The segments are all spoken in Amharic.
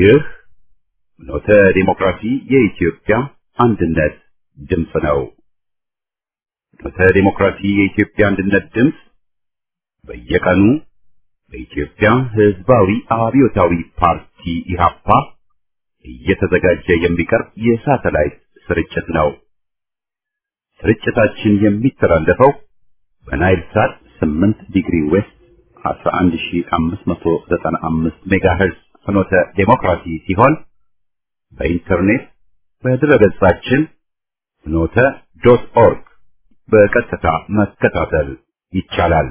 ይህ ኖተ ዲሞክራሲ የኢትዮጵያ አንድነት ድምፅ ነው። ኖተ ዲሞክራሲ የኢትዮጵያ አንድነት ድምፅ በየቀኑ በኢትዮጵያ ሕዝባዊ አብዮታዊ ፓርቲ ኢህአፓ እየተዘጋጀ የሚቀርብ የሳተላይት ስርጭት ነው። ስርጭታችን የሚተላለፈው በናይል ሳት 8 ዲግሪ ዌስት 11595 ሜጋሄርዝ ፍኖተ ዴሞክራሲ ሲሆን በኢንተርኔት በድረገጻችን ፍኖተ ዶት ኦርግ በቀጥታ መከታተል ይቻላል።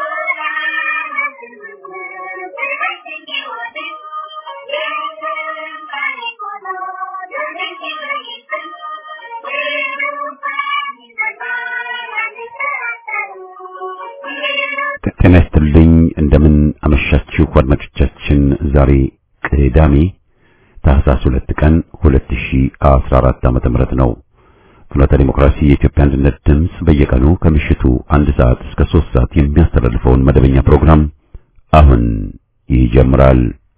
ጤና ይስጥልኝ። እንደምን አመሻችሁ አድማጮቻችን። ዛሬ ቅዳሜ ታህሳስ ሁለት ቀን 2014 ዓመተ ምህረት ነው። ፍኖተ ዲሞክራሲ የኢትዮጵያ አንድነት ድምፅ በየቀኑ ከምሽቱ አንድ ሰዓት እስከ ሶስት ሰዓት የሚያስተላልፈውን መደበኛ ፕሮግራም አሁን ይጀምራል።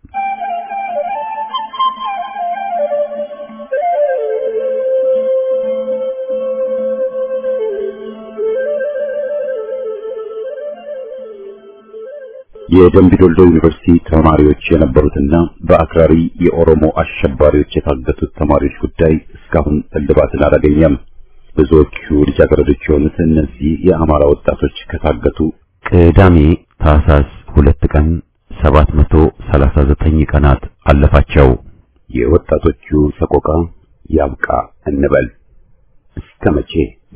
የደምቢዶልዶ ዩኒቨርሲቲ ተማሪዎች የነበሩትና በአክራሪ የኦሮሞ አሸባሪዎች የታገቱት ተማሪዎች ጉዳይ እስካሁን እልባትን አላገኘም። ብዙዎቹ ልጃገረዶች የሆኑት እነዚህ የአማራ ወጣቶች ከታገቱ ቅዳሜ ታህሳስ ሁለት ቀን 739 ቀናት አለፋቸው። የወጣቶቹ ሰቆቃ ያብቃ እንበል። እስከ መቼ?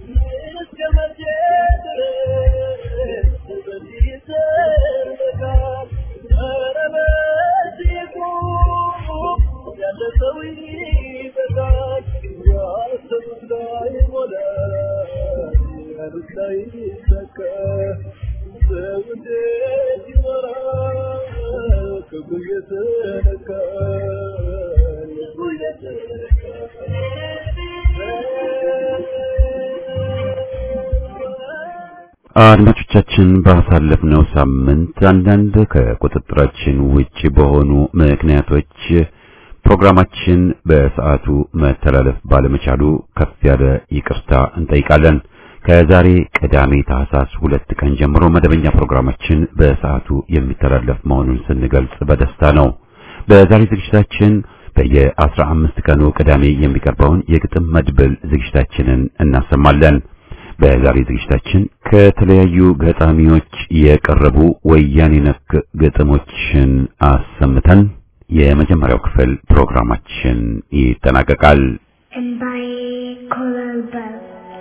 አድማጮቻችን ባሳለፍነው ሳምንት አንዳንድ ከቁጥጥራችን ውጭ በሆኑ ምክንያቶች ፕሮግራማችን በሰዓቱ መተላለፍ ባለመቻሉ ከፍ ያለ ይቅርታ እንጠይቃለን። ከዛሬ ቅዳሜ ታህሳስ ሁለት ቀን ጀምሮ መደበኛ ፕሮግራማችን በሰዓቱ የሚተላለፍ መሆኑን ስንገልጽ በደስታ ነው። በዛሬ ዝግጅታችን በየአስራ አምስት ቀኑ ቅዳሜ የሚቀርበውን የግጥም መድብል ዝግጅታችንን እናሰማለን። በዛሬ ዝግጅታችን ከተለያዩ ገጣሚዎች የቀረቡ ወያኔ ነክ ግጥሞችን አሰምተን የመጀመሪያው ክፍል ፕሮግራማችን ይጠናቀቃል። እንባዬ ኮበለበለ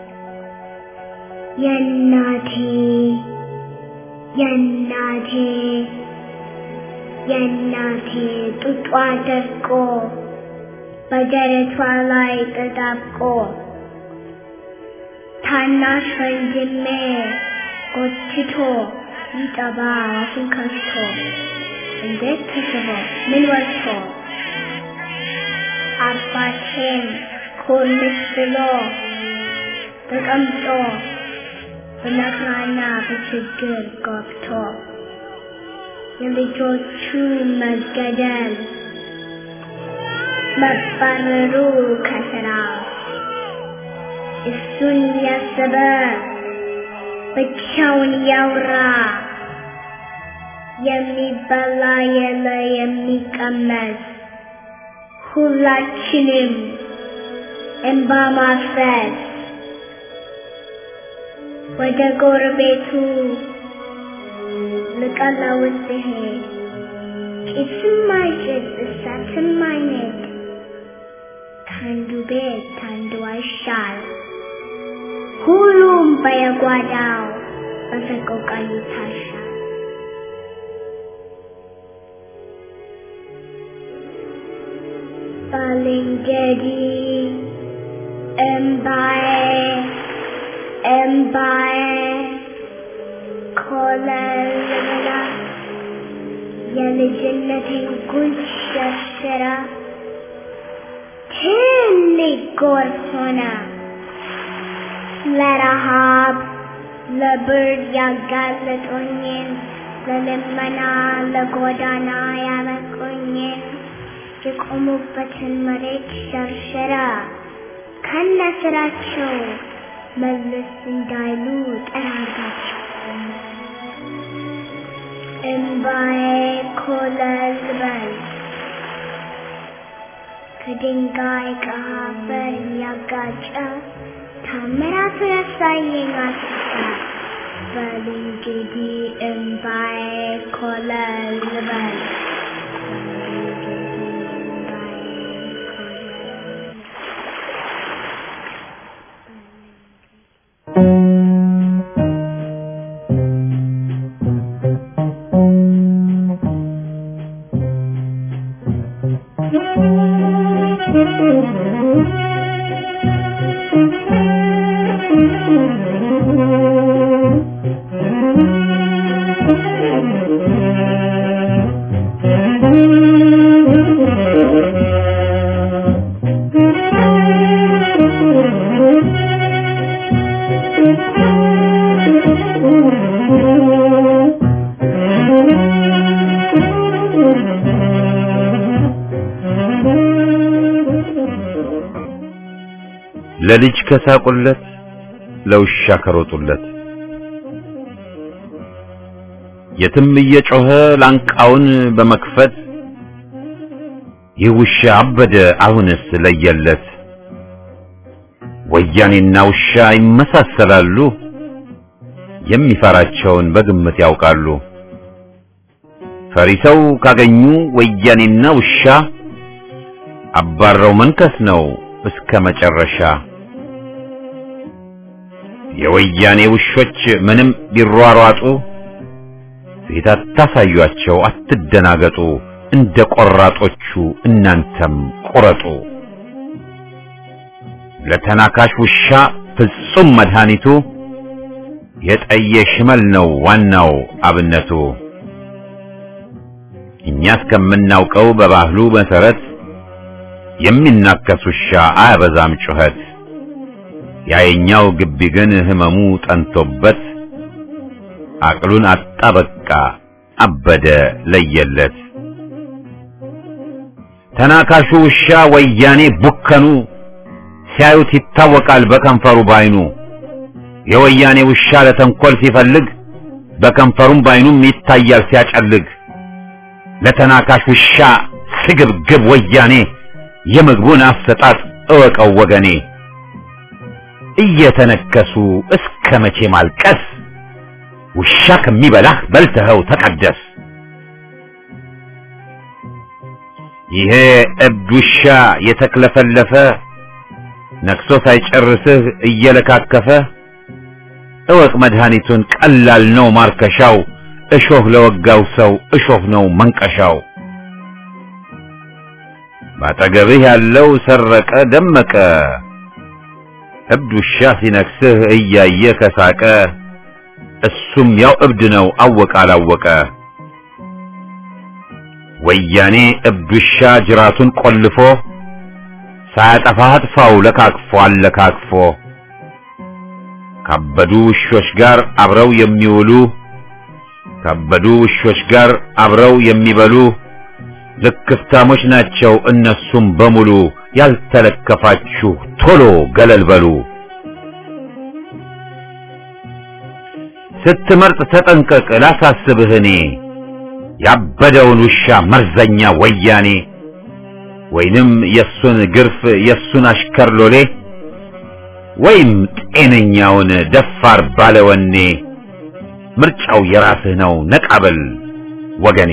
የእናቴ የእናቴ የእናቴ ጡጧ ደርቆ በደረቷ ላይ ተጣብቆ ታናሽ ወንድሜ ጎትቶ ይጠባ አፉን ከፍቶ እንዴት ተስቦ ምን ወጥቶ አባቴም ኮልስ ብሎ ተቀምጦ በመከራና በችግር ገብቶ የልጆቹ መገደል መባረሩ ከስራ እሱን ያሰበ ብቻውን ያውራ የሚበላ የለ የሚቀመስ ሁላችንም እንባ ማፍሰስ ወደ ጎረቤቱ ልቀለውስ ሲሄድ ጭስም አይጭስ እሳትም አይነድ ከአንዱ ቤት ከአንዱ አይሻል ሁሉም በየጓዳው በሰቆቃ ይታሻል። ባልንጀሪ እምባዬ እምባዬ ኮለል ብላ የልጅነቴን ጉንጭ ሸርሽራ ትልቅ ጎርፍ ሆና ለረሃብ ለብርድ ያጋለጡኝን ለልመና ለጎዳና ያበቁኝን የቆሙበትን መሬት ሸርሸራ ከነ ስራቸው መለስ እንዳይሉ ጠራርጋቸው። እምባዬ ኮለል በል ከድንጋይ ከአፈር እያጋጨ ታምራቱን ያሳየኝ አስታ በል እንግዲህ እምባዬ ኮለል በል ለልጅ ከሳቁለት ለውሻ ከሮጡለት የትም እየጮኸ ላንቃውን በመክፈት ይህ ውሻ አበደ አሁንስ ለየለት። ወያኔና ውሻ ይመሳሰላሉ፣ የሚፈራቸውን በግምት ያውቃሉ። ፈሪ ሰው ካገኙ ወያኔና ውሻ አባረው መንከስ ነው እስከ መጨረሻ። የወያኔ ውሾች ምንም ቢሯሯጡ ፊት አታሳዩአቸው፣ አትደናገጡ። እንደ ቆራጦቹ እናንተም ቁረጡ። ለተናካሽ ውሻ ፍጹም መድኃኒቱ የጠየ ሽመል ነው ዋናው አብነቱ። እኛ እስከምናውቀው በባህሉ መሰረት የሚናከስ ውሻ አያበዛም ጩኸት። ያየኛው ግቢ ግን ህመሙ ጠንቶበት አቅሉን አጣ በቃ አበደ ለየለት። ተናካሹ ውሻ ወያኔ ቡከኑ ሲያዩት ይታወቃል በከንፈሩ ባይኑ። የወያኔ ውሻ ለተንኮል ሲፈልግ በከንፈሩም ባይኑም ይታያል ሲያጨልግ። ለተናካሽ ውሻ ስግብግብ ወያኔ የምግቡን አሰጣጥ እወቀው ወገኔ። እየተነከሱ እስከ መቼ ማልቀስ? ውሻ ከሚበላህ በልተኸው ተቀደስ። ይሄ እብድ ውሻ የተክለፈለፈ ነክሶ ሳይጨርስህ እየለካከፈ እወቅ መድኃኒቱን ቀላል ነው ማርከሻው። እሾህ ለወጋው ሰው እሾህ ነው መንቀሻው። ባጠገብህ ያለው ሰረቀ ደመቀ እብድ ውሻ ሲነክስህ እያየ ከሳቀ እሱም ያው እብድ ነው አወቀ አላወቀ። ወያኔ እብድ ውሻ ጅራቱን ቆልፎ ሳያጠፋህ አጥፋው ለካክፎ አለካክፎ ካበዱ ውሾች ጋር አብረው የሚውሉ ካበዱ ውሾች ጋር አብረው የሚበሉ ልክፍታሞች ናቸው እነሱም በሙሉ። ያልተለከፋችሁ ቶሎ ገለል በሉ። ስትመርጥ ተጠንቀቅ ላሳስብህ እኔ ያበደውን ውሻ መርዘኛ ወያኔ ወይንም የሱን ግርፍ የሱን አሽከር ሎሌ ወይም ጤነኛውን ደፋር ባለወኔ ምርጫው የራስህ ነው ነቃበል ወገኔ።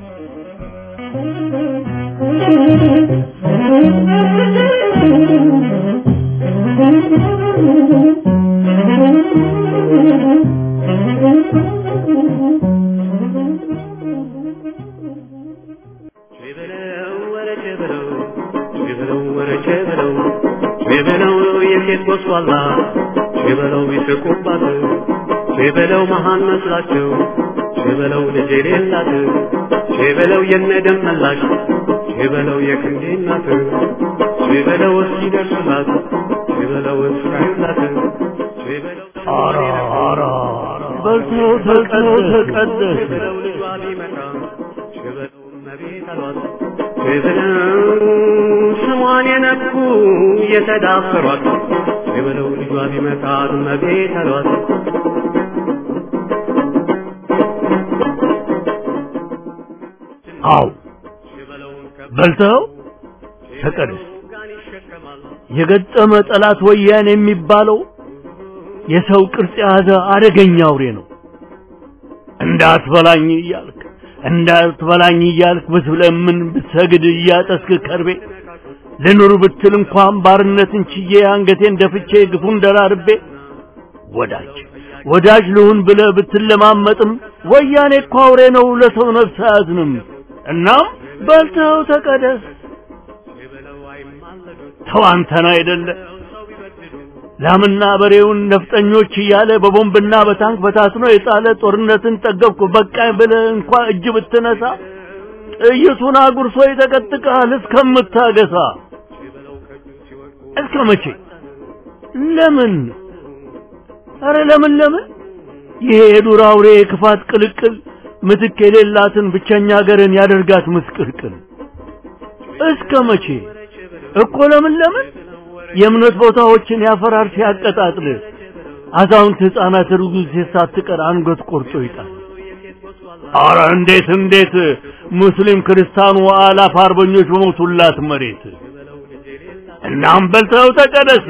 የሴት ጎስቋላ ሸበለው ቢስቁባት ሸበለው መሃን መስላቸው ሸበለው ልጅ የሌላት ሸበለው የነደም መላሽ ሸበለው የክንዴ እናት ሸበለው እስኪደርሱላት ሸበለው እስካዩላት ሸበለው ኧረ ኧረ በልተው ተቀደስ ተቀደስ ሸበለው ልጇ ቢመጣ ሸበለው እመቤት አሏት ብለው ስሟን የነኩ የተዳፈሯት ብለው ልጇ ቢመጣት እመቤት አሏት። አው በልተኸው ተቀደስ። የገጠመ ጠላት ወያኔ የሚባለው የሰው ቅርጽ የያዘ አደገኛ አውሬ ነው። እንዳትበላኝ እያልክ እንዳትበላኝ እያልክ ብትለምን ብትሰግድ እያጠስክ ከርቤ ልኑር ብትል እንኳን ባርነትን ችዬ አንገቴን ደፍቼ ግፉን ደራርቤ ወዳጅ ወዳጅ ልሁን ብለህ ብትለማመጥም ወያኔ እኮ አውሬ ነው፣ ለሰው ነፍስ አያዝንም። እናም በልተኸው ተቀደስ። ተው አንተን አይደለ ላምና በሬውን ነፍጠኞች እያለ በቦምብና በታንክ በታትኖ የጣለ ጦርነትን ጠገብኩ በቃኝ ብለህ እንኳ እጅ ብትነሳ ጥይቱን አጉርሶ ይጠቀጥቅሃል እስከምታገሳ። እስከ መቼ? ለምን? ኧረ ለምን ለምን? ይሄ የዱር አውሬ የክፋት ቅልቅል ምትክ የሌላትን ብቸኛ ሀገርን ያደርጋት ምስቅልቅል። እስከ መቼ እኮ ለምን ለምን? የእምነት ቦታዎችን ያፈራር ሲያቀጣጥል አዛውንት ሕፃናት ርጉዝ ሳትቀር አንገት ቆርጦ ይጣል። አረ እንዴት እንዴት ሙስሊም ክርስቲያኑ አላፍ አርበኞች በሞቱላት መሬት እናም በልተው ተቀደስ።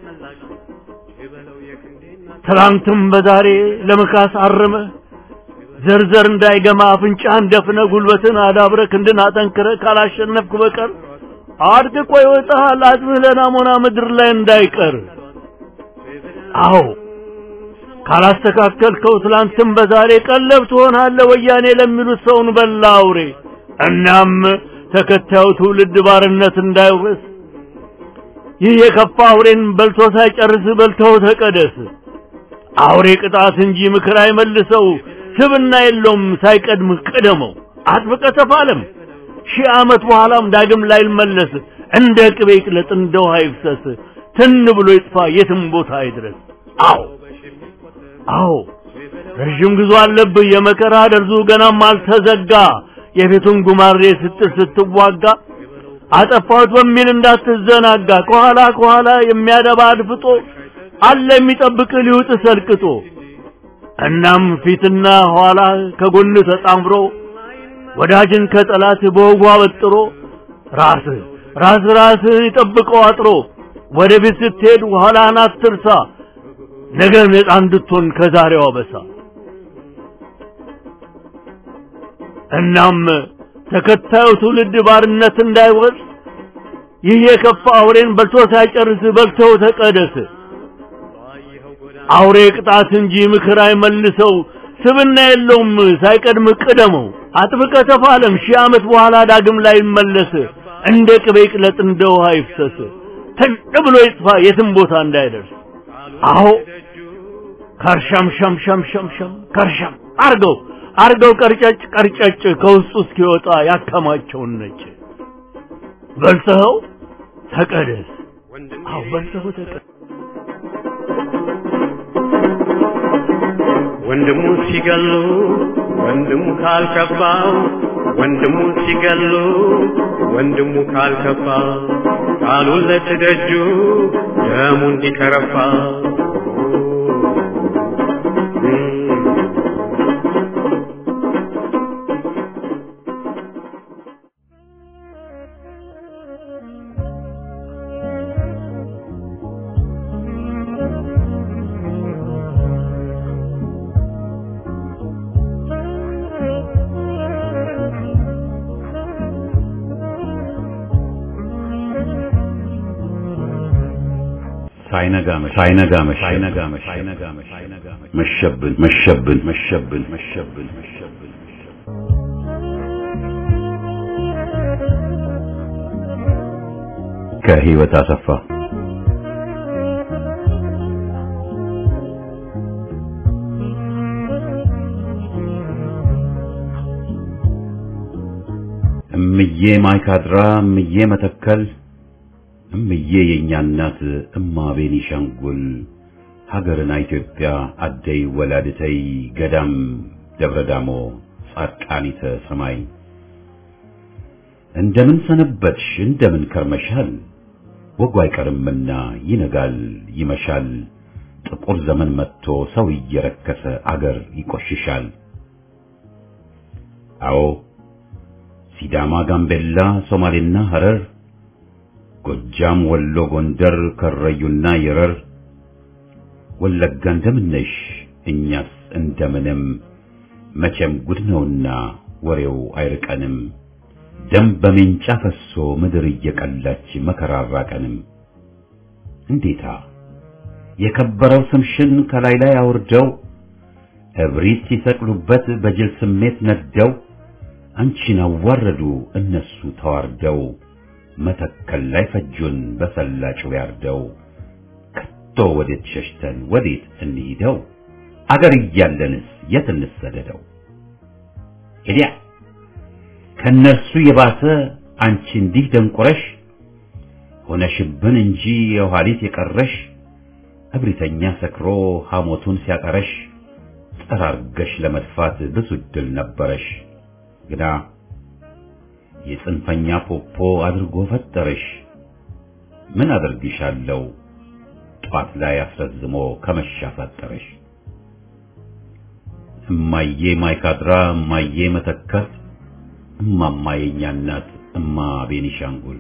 ትላንትም በዛሬ ለመካስ አርመ ዘርዘር እንዳይገማ አፍንጫህን ደፍነ ጉልበትን አዳብረ ክንድን አጠንክረ ካላሸነፍክ በቀር አድቅቆ ይወጣሃል አጽምህ ለናሞና ምድር ላይ እንዳይቀር። አዎ ካላስተካከልከው ትላንትም በዛሬ ቀለብ ትሆናለህ ወያኔ ለሚሉት ሰውን በላ አውሬ። እናም ተከታዩ ትውልድ ባርነት እንዳይወርስ ይህ የከፋ አውሬን በልቶ ሳይጨርስ በልተው ተቀደስ። አውሬ ቅጣት እንጂ ምክር አይመልሰው፣ ስብና የለውም ሳይቀድምህ ቅደመው። አጥብቀ ተፋለም ሺህ ዓመት በኋላም ዳግም ላይመለስ እንደ ቅቤ ይቅለጥ እንደ ውሃ ይፍሰስ ትን ብሎ ይጥፋ የትም ቦታ አይድረስ። አዎ አዎ ረዥም ጉዞ አለብህ የመከራ ደርዙ ገናም አልተዘጋ የቤቱን ጉማሬ ስትል ስትዋጋ አጠፋሁት በሚል እንዳትዘናጋ ከኋላ ከኋላ የሚያደባ አድፍጦ አለ የሚጠብቅ ሊውጥ ሰልቅጦ እናም ፊትና ኋላ ከጎን ተጣምሮ ወዳጅን ከጠላት በወጉ አበጥሮ ራስ ራስ ራስህን ይጠብቀው አጥሮ ወደ ቤት ስትሄድ ኋላህን አትርሳ ነገ ነፃ እንድትሆን ከዛሬዋ በሳ እናም ተከታዩ ትውልድ ባርነት እንዳይወርስ ይህ የከፋ አውሬን በልቶ ሳይጨርስ በልተው ተቀደስ። አውሬ ቅጣት እንጂ ምክር አይመልሰው፣ ስብና የለውም ሳይቀድም ቅደመው። አጥብቀ ተፋለም ሺህ ዓመት በኋላ ዳግም ላይ ይመለስ። እንደ ቅቤ ቅለጥ እንደ ውሃ ይፍሰስ። ትን ብሎ ይጥፋ የትም ቦታ እንዳይደርስ። አዎ ከርሸም ሸም ሸም ሸም ሸም ከርሸም አርገው አርገው ቀርጨጭ ቀርጨጭ ከውስጡ እስኪወጣ ያከማቸውን ነጭ በልተኸው ተቀደስ። አዎ በልተኸው ተቀደስ። ወንድሙ ሲገሉ ወንድሙ ካልከባው ወንድሙ ሲገሉ ወንድሙ ካልከባ ቃሉን ለትደጁ ደሙ እንዲከረፋ ሳይነጋ መሸ ሳይነጋ መሸ ሳይነጋ መሸ ሳይነጋ መሸ መሸብን መሸብን መሸብን መሸብን መሸብን ከህይወት አሰፋ እምዬ ማይካድራ እምዬ መተከል እምዬ የእኛ እናት እማ ቤኒሻንጉል ሀገርና ኢትዮጵያ አደይ ወላድተይ ገዳም ደብረ ዳሞ ጻድቃኒተ ሰማይ እንደምን ሰነበትሽ እንደምን ከርመሻል ወጉ አይቀርምና ይነጋል ይመሻል ጥቁር ዘመን መጥቶ ሰው እየረከሰ አገር ይቆሽሻል አዎ ሲዳማ ጋምቤላ ሶማሌና ሐረር ጎጃም ወሎ ጎንደር ከረዩና የረር ወለጋ እንደምነሽ እኛስ እንደምንም መቼም ጉድ ነውና ወሬው አይርቀንም ደም በሜንጫ ፈሶ ምድር እየቀላች መከራ አራቀንም እንዴታ የከበረው ስምሽን ከላይ ላይ አውርደው እብሪት ሲሰቅሉበት በጅል ስሜት ነደው አንቺን አዋረዱ እነሱ ተዋርደው መተከል ላይ ፈጁን በሰላጩ ያርደው ከቶ ወዴት ሸሽተን ወዴት እንሂደው አገር እያለንስ የት እንሰደደው ሄዲያ ከነርሱ የባሰ አንቺ እንዲህ ደንቆረሽ ሆነሽብን እንጂ የኋሊት የቀረሽ እብሪተኛ ሰክሮ ሐሞቱን ሲያቀረሽ ጠራርገሽ ለመድፋት ብዙ ድል ነበረሽ ግና የጽንፈኛ ፖፖ አድርጎ ፈጠረሽ ምን አደርግሻለሁ ጧት ላይ አስረዝሞ ከመሻፈጠረሽ እማዬ ማይካድራ እማዬ መተከል እማማ የኛ እናት እማ ቤኒሻንጉል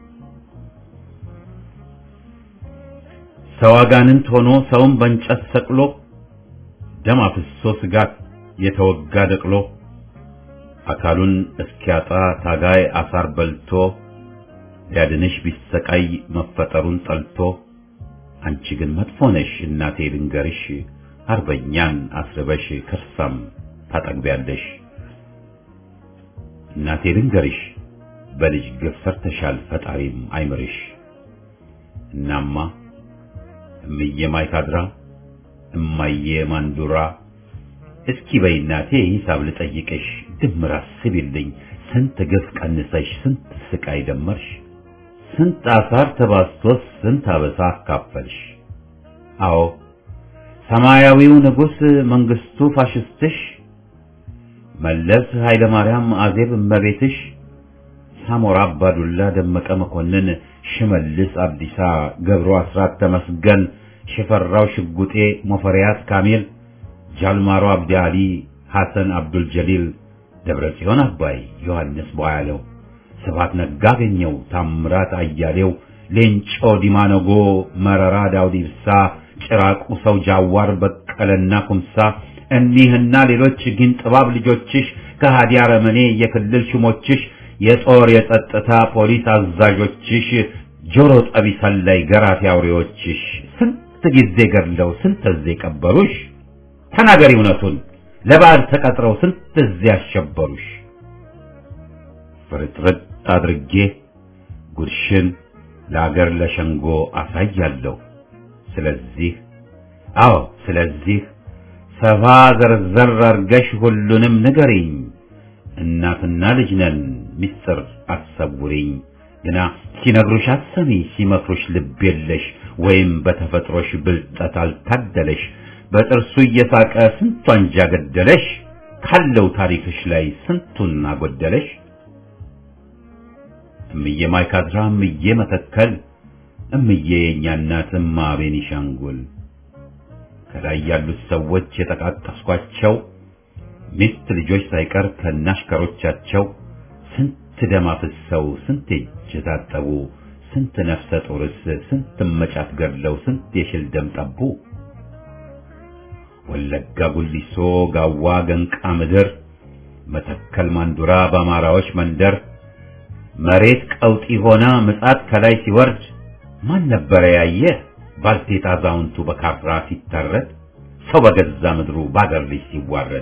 ሰው አጋንንት ሆኖ ሰውን በእንጨት ሰቅሎ ደም አፍሶ ስጋት የተወጋ ደቅሎ አካሉን እስኪያጣ ታጋይ አሳር በልቶ ሊያድንሽ ቢሰቃይ መፈጠሩን ጠልቶ አንቺ ግን መጥፎ ነሽ እናቴ ልንገርሽ አርበኛን አስርበሽ ከርሳም ታጠግቢያለሽ እናቴ ልንገርሽ በልጅ ግፍ ሰርተሻል ፈጣሪም አይምርሽ እናማ እምዬ ማይካድራ እማዬ ማንዱራ እስኪ በይ እናቴ ሂሳብ ልጠይቅሽ ድምር አስቢልኝ ስንት ግፍ ቀንሰሽ ስንት ስቃይ ደመርሽ ስንት አሳር ተባስቶስ ስንት አበሳ አካፈልሽ አዎ ሰማያዊው ንጉሥ መንግስቱ ፋሽስትሽ መለስ ኃይለ ማርያም አዜብ እመቤትሽ ሳሞራ አባዱላ ደመቀ መኮንን ሽመልስ አብዲሳ ገብሩ አስራት ተመስገን ሽፈራው ሽጉጤ ሞፈሪያት ካሚል ጃልማሮ አብዲ አሊ ሐሰን አብዱል ጀሊል ደብረ ጽዮን አባይ ዮሐንስ ቦያለው ስብሐት ነጋ አገኘው ታምራት አያሌው ሌንጮ ዲማነጎ መረራ ዳውድ ኢብሳ ጭራቁ ሰው ጃዋር በቀለና ኩምሳ እኒህና ሌሎች ግን ጥባብ ልጆችሽ ከሃዲ አረመኔ የክልል ሹሞችሽ የጦር የጸጥታ ፖሊስ አዛዦችሽ ጆሮ ጠቢ ሰላይ ገራፊ አውሬዎችሽ ስንት ጊዜ ገድለው ስንት ጊዜ ቀበሩሽ ተናገሪ እውነቱን ለበዓል ተቀጥረው ስንት ጊዜ አሸበሩሽ ፍርጥርጥ አድርጌ ጉድሽን ለአገር ለሸንጎ አሳያለሁ ስለዚህ አዎ ስለዚህ ሰፋ ዘርዘር አርገሽ ሁሉንም ንገሪኝ እናትና ልጅ ነን ሚስጥር አትሰውሪኝ ግና ሲነግሩሽ አትሰሚ ሲመክሩሽ ልብ የለሽ ወይም በተፈጥሮሽ ብልጠት አልታደለሽ በጥርሱ እየሳቀ ስንቱ አንጃ ገደለሽ ካለው ታሪክሽ ላይ ስንቱን አጎደለሽ እምዬ ማይካድራ እምዬ መተከል እምዬ የእኛ እናት እማ ቤኒሻንጉል ከላይ ያሉት ሰዎች የጠቃቀስኳቸው ሚስት ልጆች ሳይቀር ከናሽከሮቻቸው ስንት ደም አፍሰው ስንት እጅ ታጠቡ ስንት ነፍሰ ጡርስ ስንት መጫት ገድለው ስንት የሽል ደም ጠቡ ወለጋ ጉሊሶ ጋዋ ገንቃ ምድር መተከል ማንዱራ በአማራዎች መንደር መሬት ቀውጢ ሆና ምጻት ከላይ ሲወርድ ማን ነበረ ያየ ባልቴት አዛውንቱ በካፍራ ሲታረድ ሰው በገዛ ምድሩ ባገር ልጅ ሲዋረድ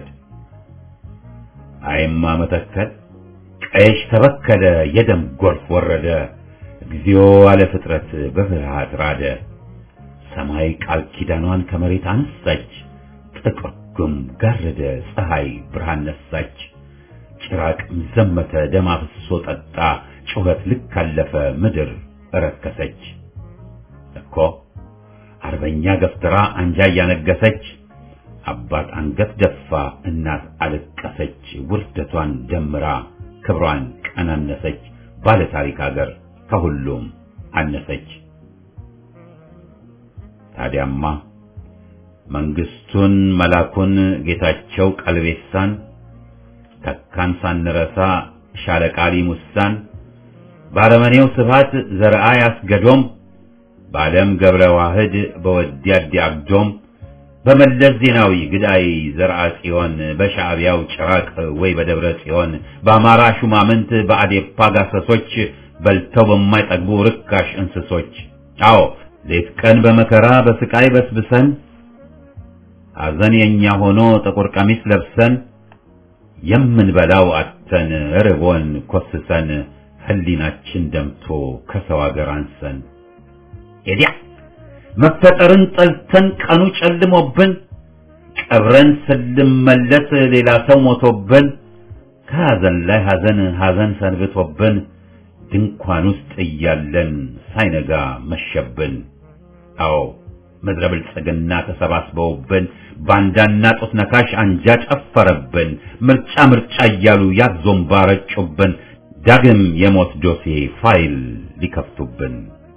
አይማ መተከል ቀይሽ ተበከለ የደም ጎርፍ ወረደ እግዚኦ አለ ፍጥረት በፍርሃት ራደ ሰማይ ቃል ኪዳኗን ከመሬት አነሳች ጥቁር ጉም ጋረደ ፀሐይ ብርሃን ነሳች ጭራቅም ዘመተ ደም አፍሶ ጠጣ ጩኸት ልክ አለፈ ምድር እረከሰች እኮ አርበኛ ገፍትራ አንጃ እያነገሰች አባት አንገት ደፋ እናት አለቀሰች ውርደቷን ደምራ ክብሯን ቀናነሰች ባለ ታሪክ አገር ከሁሉም አነሰች። ታዲያማ መንግስቱን መላኩን ጌታቸው ቀልቤሳን ተካን ሳንረሳ ሻለቃሊ ሙሳን ባረመኔው ስብሃት ዘርአ ያስገዶም በዓለም ገብረ ዋህድ በወዲያዲ አግዶም በመለስ ዜናዊ ግዳይ ዘርአ ጽዮን በሻዕቢያው ጭራቅ ወይ በደብረ ጽዮን በአማራ ሹማምንት በአዴፓ ጋሰሶች በልተው በማይጠግቡ ርካሽ እንስሶች አዎ ሌት ቀን በመከራ በስቃይ በስብሰን ሐዘን የኛ ሆኖ ጥቁር ቀሚስ ለብሰን የምንበላው አተን ርቦን ኮስሰን ህሊናችን ደምቶ ከሰው አገር አንሰን ኤዲያ መፈጠርን ጠልተን ቀኑ ጨልሞብን ቀብረን ስንመለስ ሌላ ሰው ሞቶብን ከሐዘን ላይ ሐዘን ሐዘን ሰንብቶብን ድንኳን ውስጥ እያለን ሳይነጋ መሸብን። አዎ ምድረ ብልጽግና ተሰባስበውብን ባንዳና ጡት ነካሽ አንጃ ጨፈረብን። ምርጫ ምርጫ እያሉ ያዞምባ ረጩብን። ዳግም የሞት ዶሴ ፋይል ሊከፍቱብን።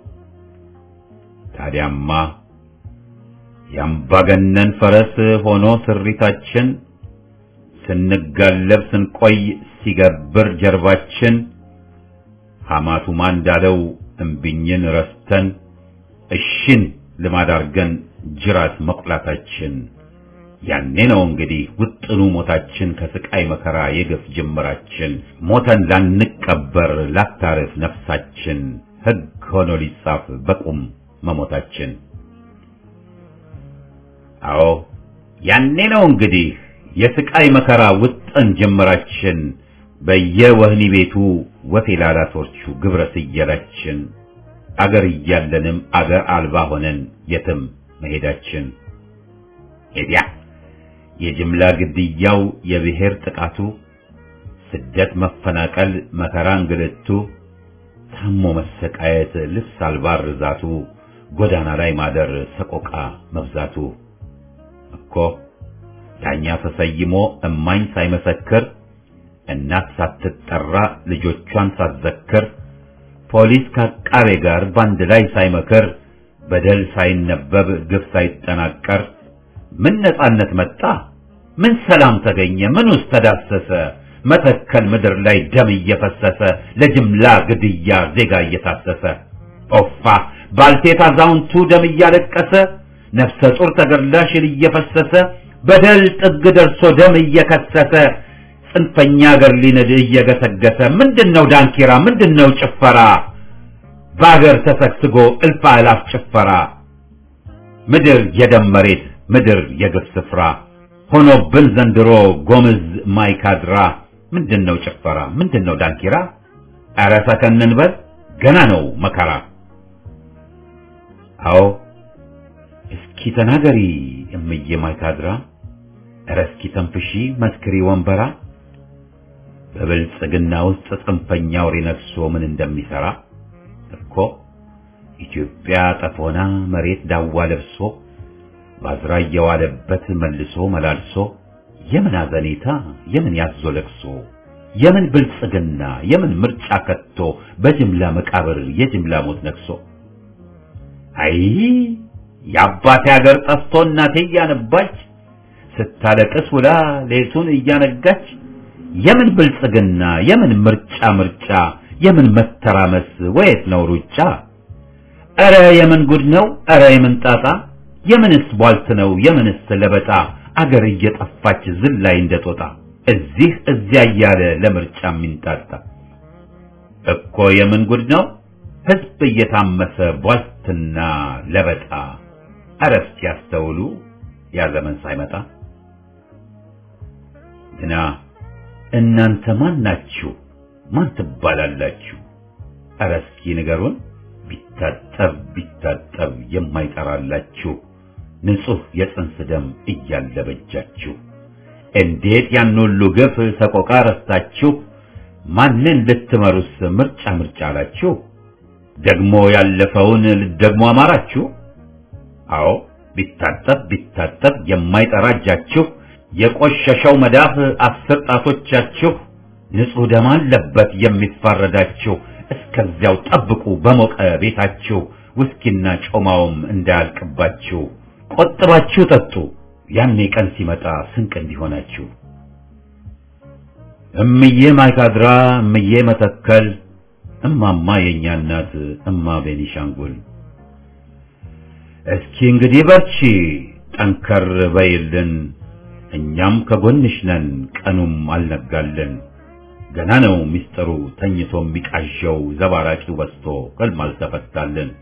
ታዲያማ የአምባገነን ፈረስ ሆኖ ስሪታችን ስንጋለብ ስንቆይ ሲገብር ጀርባችን ሐማቱማ እንዳለው እምቢኝን ረስተን እሽን ልማድ አርገን ጅራት መቁላታችን ያኔ ነው እንግዲህ ውጥኑ ሞታችን ከስቃይ መከራ የግፍ ጅምራችን ሞተን ላንቀበር ላታርፍ ነፍሳችን ሕግ ሆኖ ሊጻፍ በቁም መሞታችን አዎ ያኔ ነው እንግዲህ የስቃይ መከራ ውጥን ጅምራችን በየወህኒ ቤቱ ወፌላላቶቹ ግብረ ስየላችን አገር እያለንም አገር አልባ ሆነን የትም መሄዳችን ሄዲያ የጅምላ ግድያው የብሔር ጥቃቱ ስደት መፈናቀል መከራ እንግልቱ ታሞ መሰቃየት ልብስ አልባ ርዛቱ ጎዳና ላይ ማደር ሰቆቃ መብዛቱ እኮ ዳኛ ተሰይሞ እማኝ ሳይመሰክር እናት ሳትጠራ ልጆቿን ሳትዘክር ፖሊስ ከአቃቤ ጋር ባንድ ላይ ሳይመክር በደል ሳይነበብ ግፍ ሳይጠናቀር ምን ነጻነት መጣ? ምን ሰላም ተገኘ? ምን ውስጥ ተዳሰሰ? መተከል ምድር ላይ ደም እየፈሰሰ ለጅምላ ግድያ ዜጋ እየታሰሰ ኦፋ ባልቴት አዛውንቱ ደም እያለቀሰ ነፍሰ ጡር ተገድላ ሽል እየፈሰሰ በደል ጥግ ደርሶ ደም እየከሰሰ ጽንፈኛ አገር ሊንድ እየገሰገሰ ምንድነው ዳንኪራ ምንድነው ጭፈራ በአገር ተሰግስጎ እልፍ አእላፍ ጭፈራ ምድር የደም መሬት ምድር የግፍ ስፍራ ሆኖብን ዘንድሮ ጎምዝ ማይካድራ ምንድነው ጭፈራ ምንድነው ዳንኪራ ኧረ ሰከን እንበል ገና ነው መከራ አዎ እስኪ ተናገሪ እምዬ ማይካድራ ኧረ እስኪ ተንፍሺ መስክሪ ወንበራ በብልጽግና ውስጥ ጽንፈኛ አውሬ ነግሶ ምን እንደሚሰራ እኮ ኢትዮጵያ ጠፎና መሬት ዳዋ ለብሶ ባዝራ እየዋለበት መልሶ መላልሶ የምን አዘኔታ የምን ያዞ ለቅሶ የምን ብልጽግና የምን ምርጫ ከቶ በጅምላ መቃብር የጅምላ ሞት ነግሶ አይ የአባቴ ሀገር ጠፍቶ እናቴ እያነባች ስታለቅስ ውላ ሌቱን እያነጋች የምን ብልጽግና የምን ምርጫ ምርጫ የምን መተራመስ ወየት ነው ሩጫ ኧረ የምን ጉድ ነው ኧረ የምን ጣጣ የምንስ ቧልት ነው የምንስ ለበጣ አገር እየጠፋች ዝላይ እንደጦጣ እዚህ እዚያ እያለ ለምርጫ የሚንጣጣ እኮ የምን ጉድ ነው ህዝብ እየታመሰ ቧልትና ለበጣ ኧረ እስኪ ያስተውሉ ያ ዘመን ሳይመጣ ግና እናንተ ማን ናችሁ ማን ትባላላችሁ ኧረ እስኪ ንገሩን ቢታጠብ ቢታጠብ የማይጠራላችሁ ንጹህ የጽንስ ደም እያለ በጃችሁ እንዴት ያን ሁሉ ግፍ ሰቆቃ ረስታችሁ ማንን ልትመሩስ ምርጫ ምርጫ አላችሁ ደግሞ ያለፈውን ልትደግሞ አማራችሁ አዎ ቢታጠብ ቢታጠብ የማይጠራ እጃችሁ የቆሸሸው መዳፍ አስር ጣቶቻችሁ ንጹሕ ደም አለበት የሚፋረዳችሁ። እስከዚያው ጠብቁ በሞቀ ቤታችሁ ውስኪና ጮማውም እንዳያልቅባችሁ። ቆጥባችሁ ጠጡ ያኔ ቀን ሲመጣ ስንቅ እንዲሆናችሁ። እምዬ ማይካድራ እምዬ መተከል እማማ የእኛ እናት እማ ቤኒሻንጉል እስኪ እንግዲህ በርቺ ጠንከር በይልን እኛም ከጎንሽ ነን ቀኑም አልነጋልን ገና ነው ሚስጥሩ ተኝቶ የሚቃዠው ዘባራቂው በስቶ ሕልም አልተፈታልን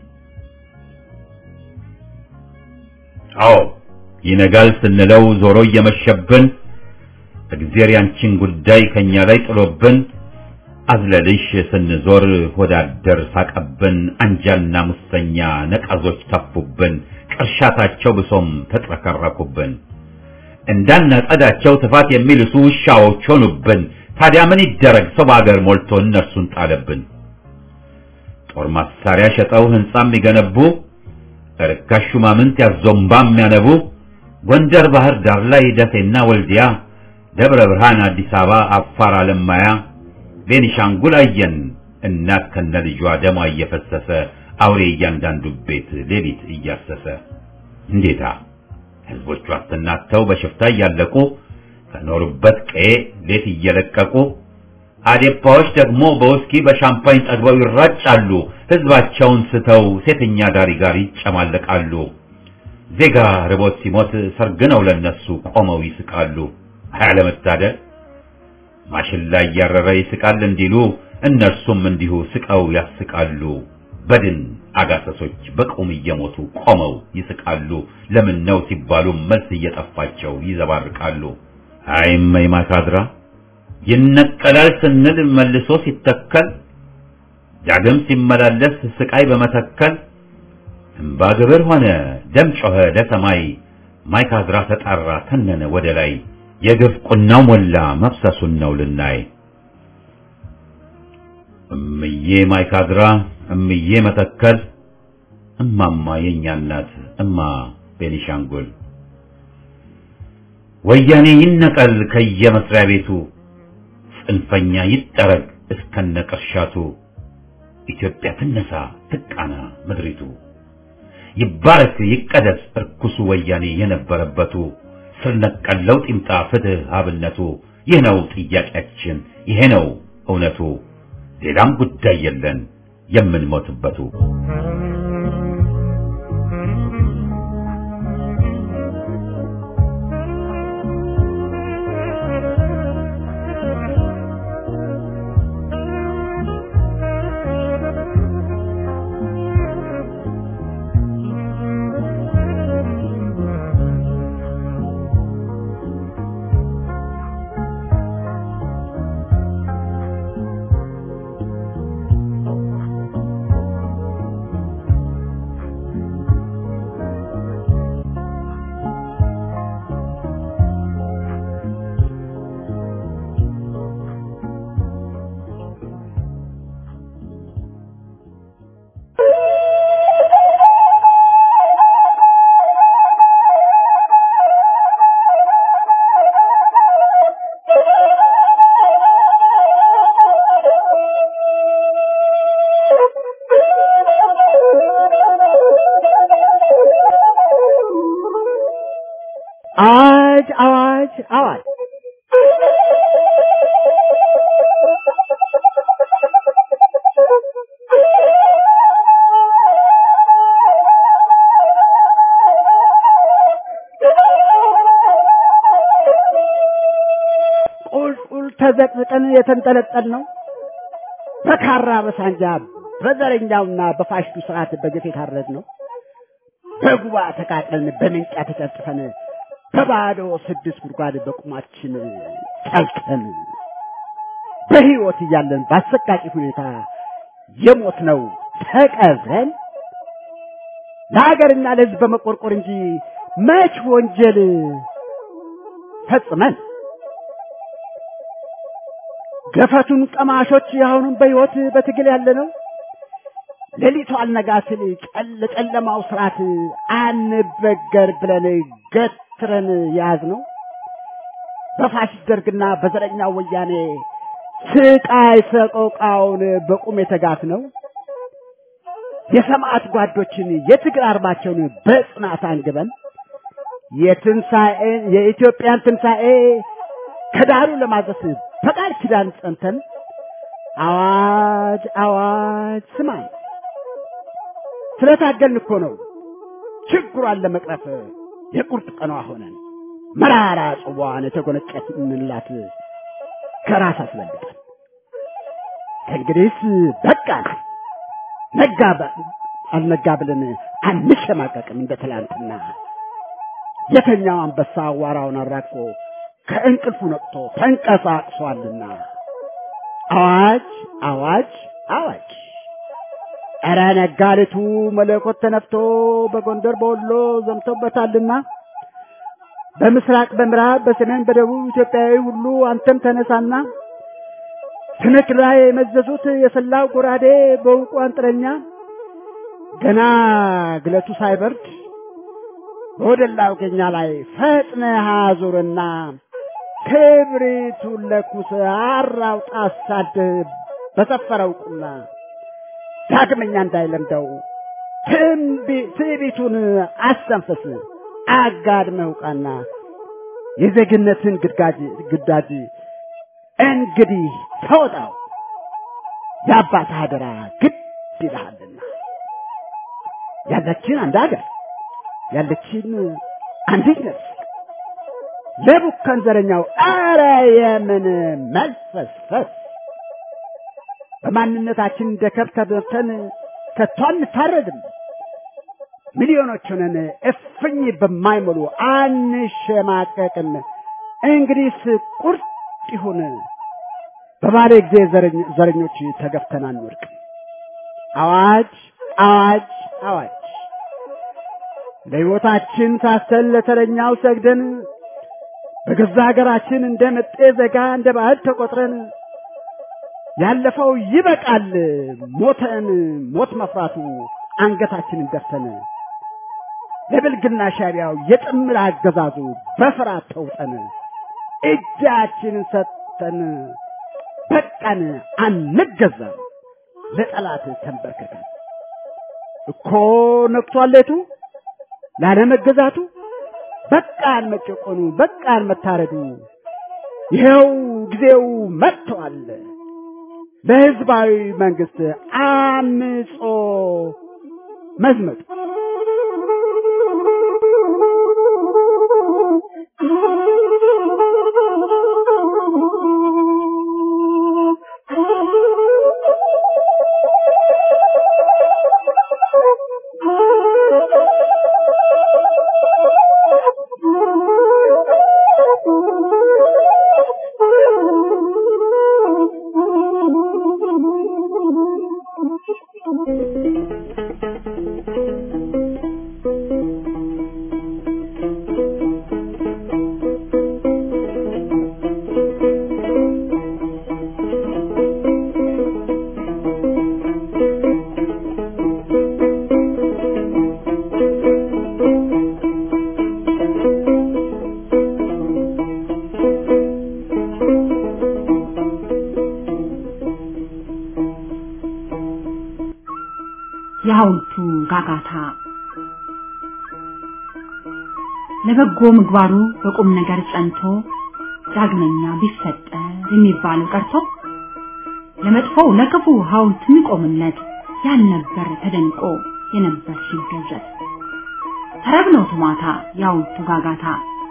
አዎ ይነጋል ስንለው ዞሮ እየመሸብን እግዜር ያንቺን ጉዳይ ከኛ ላይ ጥሎብን አዝለልሽ ስንዞር ሆዳደር ሳቀብን አንጃና ሙሰኛ ነቀዞች ተፉብን ቅርሻታቸው ብሶም ተጥረከረኩብን እንዳናጸዳቸው ጥፋት የሚልሱ ውሻዎች ሆኑብን ታዲያ ምን ይደረግ ሰው በአገር ሞልቶ እነርሱን ጣለብን ጦር መሳሪያ ሸጠው ህንጻ የሚገነቡ ርካሽ ሹማምንት ያዞምባ የሚያነቡ ጎንደር ባህር ዳር ላይ ደሴና ወልዲያ ደብረ ብርሃን አዲስ አበባ አፋር አለማያ ቤኒሻንጉል አየን እናት ከነ ልጇ ደሟ እየፈሰሰ አውሬ እያንዳንዱ ቤት ሌሊት እያሰሰ እንዴታ ህዝቦቿ አስተናተው በሽፍታ እያለቁ ከኖሩበት ቀዬ ሌት እየለቀቁ አዴፓዎች ደግሞ በውስኪ በሻምፓኝ ጠግበው ይራጫሉ ህዝባቸውን ስተው ሴተኛ ዳሪ ጋር ይጨማለቃሉ ዜጋ ርቦት ሲሞት ሰርግ ነው ለነሱ ቆመው ይስቃሉ አያለመታደል ማሽላ እያረረ ይስቃል እንዲሉ እነርሱም እንዲሁ ስቀው ያስቃሉ በድን አጋሰሶች በቁም እየሞቱ ቆመው ይስቃሉ ለምን ነው ሲባሉ መልስ እየጠፋቸው ይዘባርቃሉ አይመይ ማካድራ ይነቀላል ስንል መልሶ ሲተከል ዳግም ሲመላለስ ስቃይ በመተከል እምባ ግብር ሆነ ደም ጮኸ ለሰማይ ማይካድራ ተጣራ ተነነ ወደ ላይ የግፍ ቁናው ሞላ መፍሰሱን ነው ልናይ እምዬ ማይካድራ እምዬ መተከል እማማ የኛ እናት እማ ቤኒሻንጉል ወያኔ ይነቀል ከየመስሪያ ቤቱ ጽንፈኛ ይጠረግ እስከነ ቅርሻቱ ኢትዮጵያ ትነሳ ትቃና ምድሪቱ ይባረክ ይቀደስ እርኩሱ ወያኔ የነበረበቱ ስር ነቀል ለውጥ ይምጣ ፍትህ አብነቱ ይህ ነው ጥያቄያችን ይሄ ነው እውነቱ ሌላም ጉዳይ የለን የምንሞትበቱ አዋጅ አዋጅ አዋጅ ቁልቁል ተዘቅዝቀን የተንጠለጠል ነው በካራ በሳንጃ በዘረኛውና በፋሽቱ ስርዓት በግፍ የታረድ ነው በጉባ ተቃጥለን በምንጫ ተጨፍጭፈን በባዶ ስድስት ጉድጓድ በቁማችን ጠልቀን በህይወት እያለን በአሰቃቂ ሁኔታ የሞት ነው ተቀብረን ለሀገርና ለህዝብ በመቆርቆር እንጂ መች ወንጀል ፈጽመን ገፈቱን ቀማሾች አሁንም በህይወት በትግል ያለ ነው ሌሊቱ አልነጋ ሲል ጨለ ጨለማው ስርዓት አንበገር ብለን ገትረን ያዝ ነው በፋሽስት ደርግና በዘረኛው ወያኔ ስቃይ ሰቆቃውን በቁም የተጋት ነው። የሰማዕት ጓዶችን የትግል አርማቸውን በጽናት አንግበን የትንሣኤን የኢትዮጵያን ትንሣኤ ከዳሩ ለማድረስ በቃል ኪዳን ጸንተን አዋጅ አዋጅ ስማኝ ስለታገልን እኮ ነው ችግሯን ለመቅረፍ የቁርጥ ቀኗ ሆነን መራራ ጽዋን የተጎነጨንላት ከራስ አስበልጠን ከእንግዲህስ በቃን ነጋ አልነጋ ብለን አንሸማቀቅም እንደ ትላንትና የተኛው አንበሳ አዋራውን አራግፎ ከእንቅልፉ ነቅቶ ተንቀሳቅሷልና አዋጅ አዋጅ አዋጅ ኧረ ነጋሪቱ መለኮት ተነፍቶ በጎንደር በወሎ ዘምቶበታልና በምስራቅ በምዕራብ በሰሜን በደቡብ ኢትዮጵያዊ ሁሉ አንተም ተነሳና ትንክ ላይ የመዘዙት የሰላው ጎራዴ በውቁ አንጥረኛ ገና ግለቱ ሳይበርድ በወደላው ገኛ ላይ ፈጥነህ አዙርና ክብሪቱን ለኩስ አራውጣ አሳድህ በሰፈረው ቁና ዳግመኛ እንዳይለምደው ትዕቢቱን አስተንፍስ አጋድመህ ውቃና የዜግነትን ግዳጅ ግዳጅ እንግዲህ ተወጣው የአባት አደራ ግድ ይልሃልና ያለችን አንድ ሀገር ያለችን አንዲት ነፍስ ለቡከን ዘረኛው አረ የምን መልፈስፈስ በማንነታችን እንደ ከብት ተበልተን ከቶ አንታረድም ሚሊዮኖች ሆነን እፍኝ በማይሞሉ አንሸማቀቅም እንግዲህስ ቁርጥ ይሁን በባለ ጊዜ ዘረኞች ተገፍተን አንወድቅም አዋጅ አዋጅ አዋጅ ለሕይወታችን ሳስተን ለተረኛው ሰግደን በገዛ ሀገራችን እንደ መጤ ዘጋ እንደ ባዕድ ተቆጥረን ያለፈው ይበቃል ሞተን ሞት መፍራቱ አንገታችንን ደፍተን ለብልግና ሻቢያው የጥምር አገዛዙ በፍርሃት ተውጠን እጃችንን ሰጥተን በቃን አንገዛም ለጠላት ተንበርክከን እኮ ነቅቷል ሌቱ ላለመገዛቱ በቃን መጨቆኑ በቃን መታረዱ ይኸው ጊዜው መጥቷል ለህዝባዊ መንግስት አምጾ መዝመቱ የሐውልቱ ጋጋታ ለበጎ ምግባሩ በቁም ነገር ጸንቶ ዳግመኛ ቢፈጠር የሚባለው ቀርቶ ለመጥፎው ለክፉ ሐውልት የሚቆምለት ያልነበር ተደንቆ የነበር ሲገዘት ተረብ ነው ትማታ የሐውልቱ ጋጋታ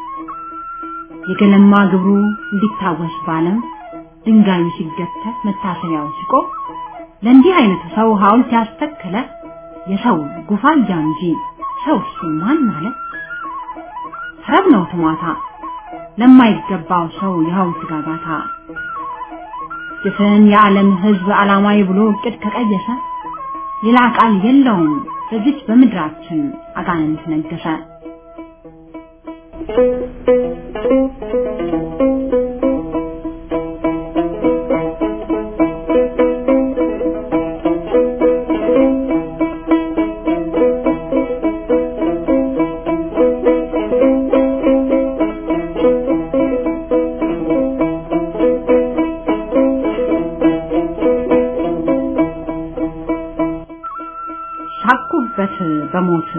የገለማ ግብሩ እንዲታወስ ባለም ድንጋዩ ሲገተት መታሰቢያው ሲቆም ለእንዲህ አይነቱ ሰው ሐውልት ያስተከለ የሰው ጉፋያ እንጂ ሰው እሱ ማን አለ? ተረብ ነው ትሟታ ለማይገባው ሰው የሐውልት ጋጋታ ጭፍን የዓለም ሕዝብ ዓላማዊ ብሎ እቅድ ከቀየሰ ሌላ ቃል የለውም በዚች በምድራችን አጋንንት ነገሰ። ሳኩበት በሞት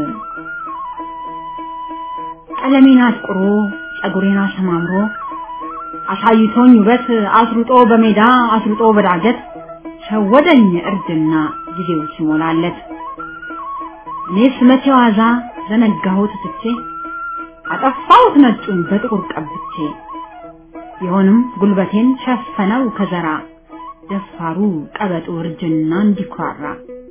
ቀለሜን አጥቁሮ ጸጉሬን አሰማምሮ አሳይቶኝ ውበት አስሩጦ በሜዳ አስሩጦ በዳገት ሸወደኝ እርጅና ጊዜው ሲሞላለት እኔስ መቼ ዋዛ ዘነጋሁት ትቼ አጠፋሁት ነጩን በጥቁር ቀብቼ ቢሆንም ጉልበቴን ሸፈነው ከዘራ ደፋሩ ቀበጡ እርጅና እንዲኩራራ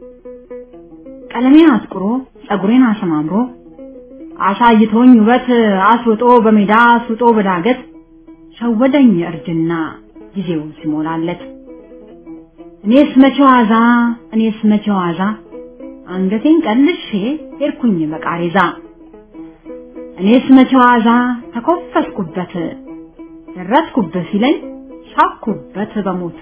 ቀለሜን አጥቁሮ ጸጉሬን አሰማምሮ አሳይቶኝ ውበት አስውጦ በሜዳ አስውጦ በዳገት ሸወደኝ እርጅና ጊዜው ሲሞላለት እኔስ መቼ ዋዛ እኔስ መቼ ዋዛ አንገቴን ቀልሼ ሄድኩኝ በቃሬዛ እኔስ መቼ ዋዛ ተኮፈስኩበት ደረስኩበት ሲለኝ ሳኩበት በሞት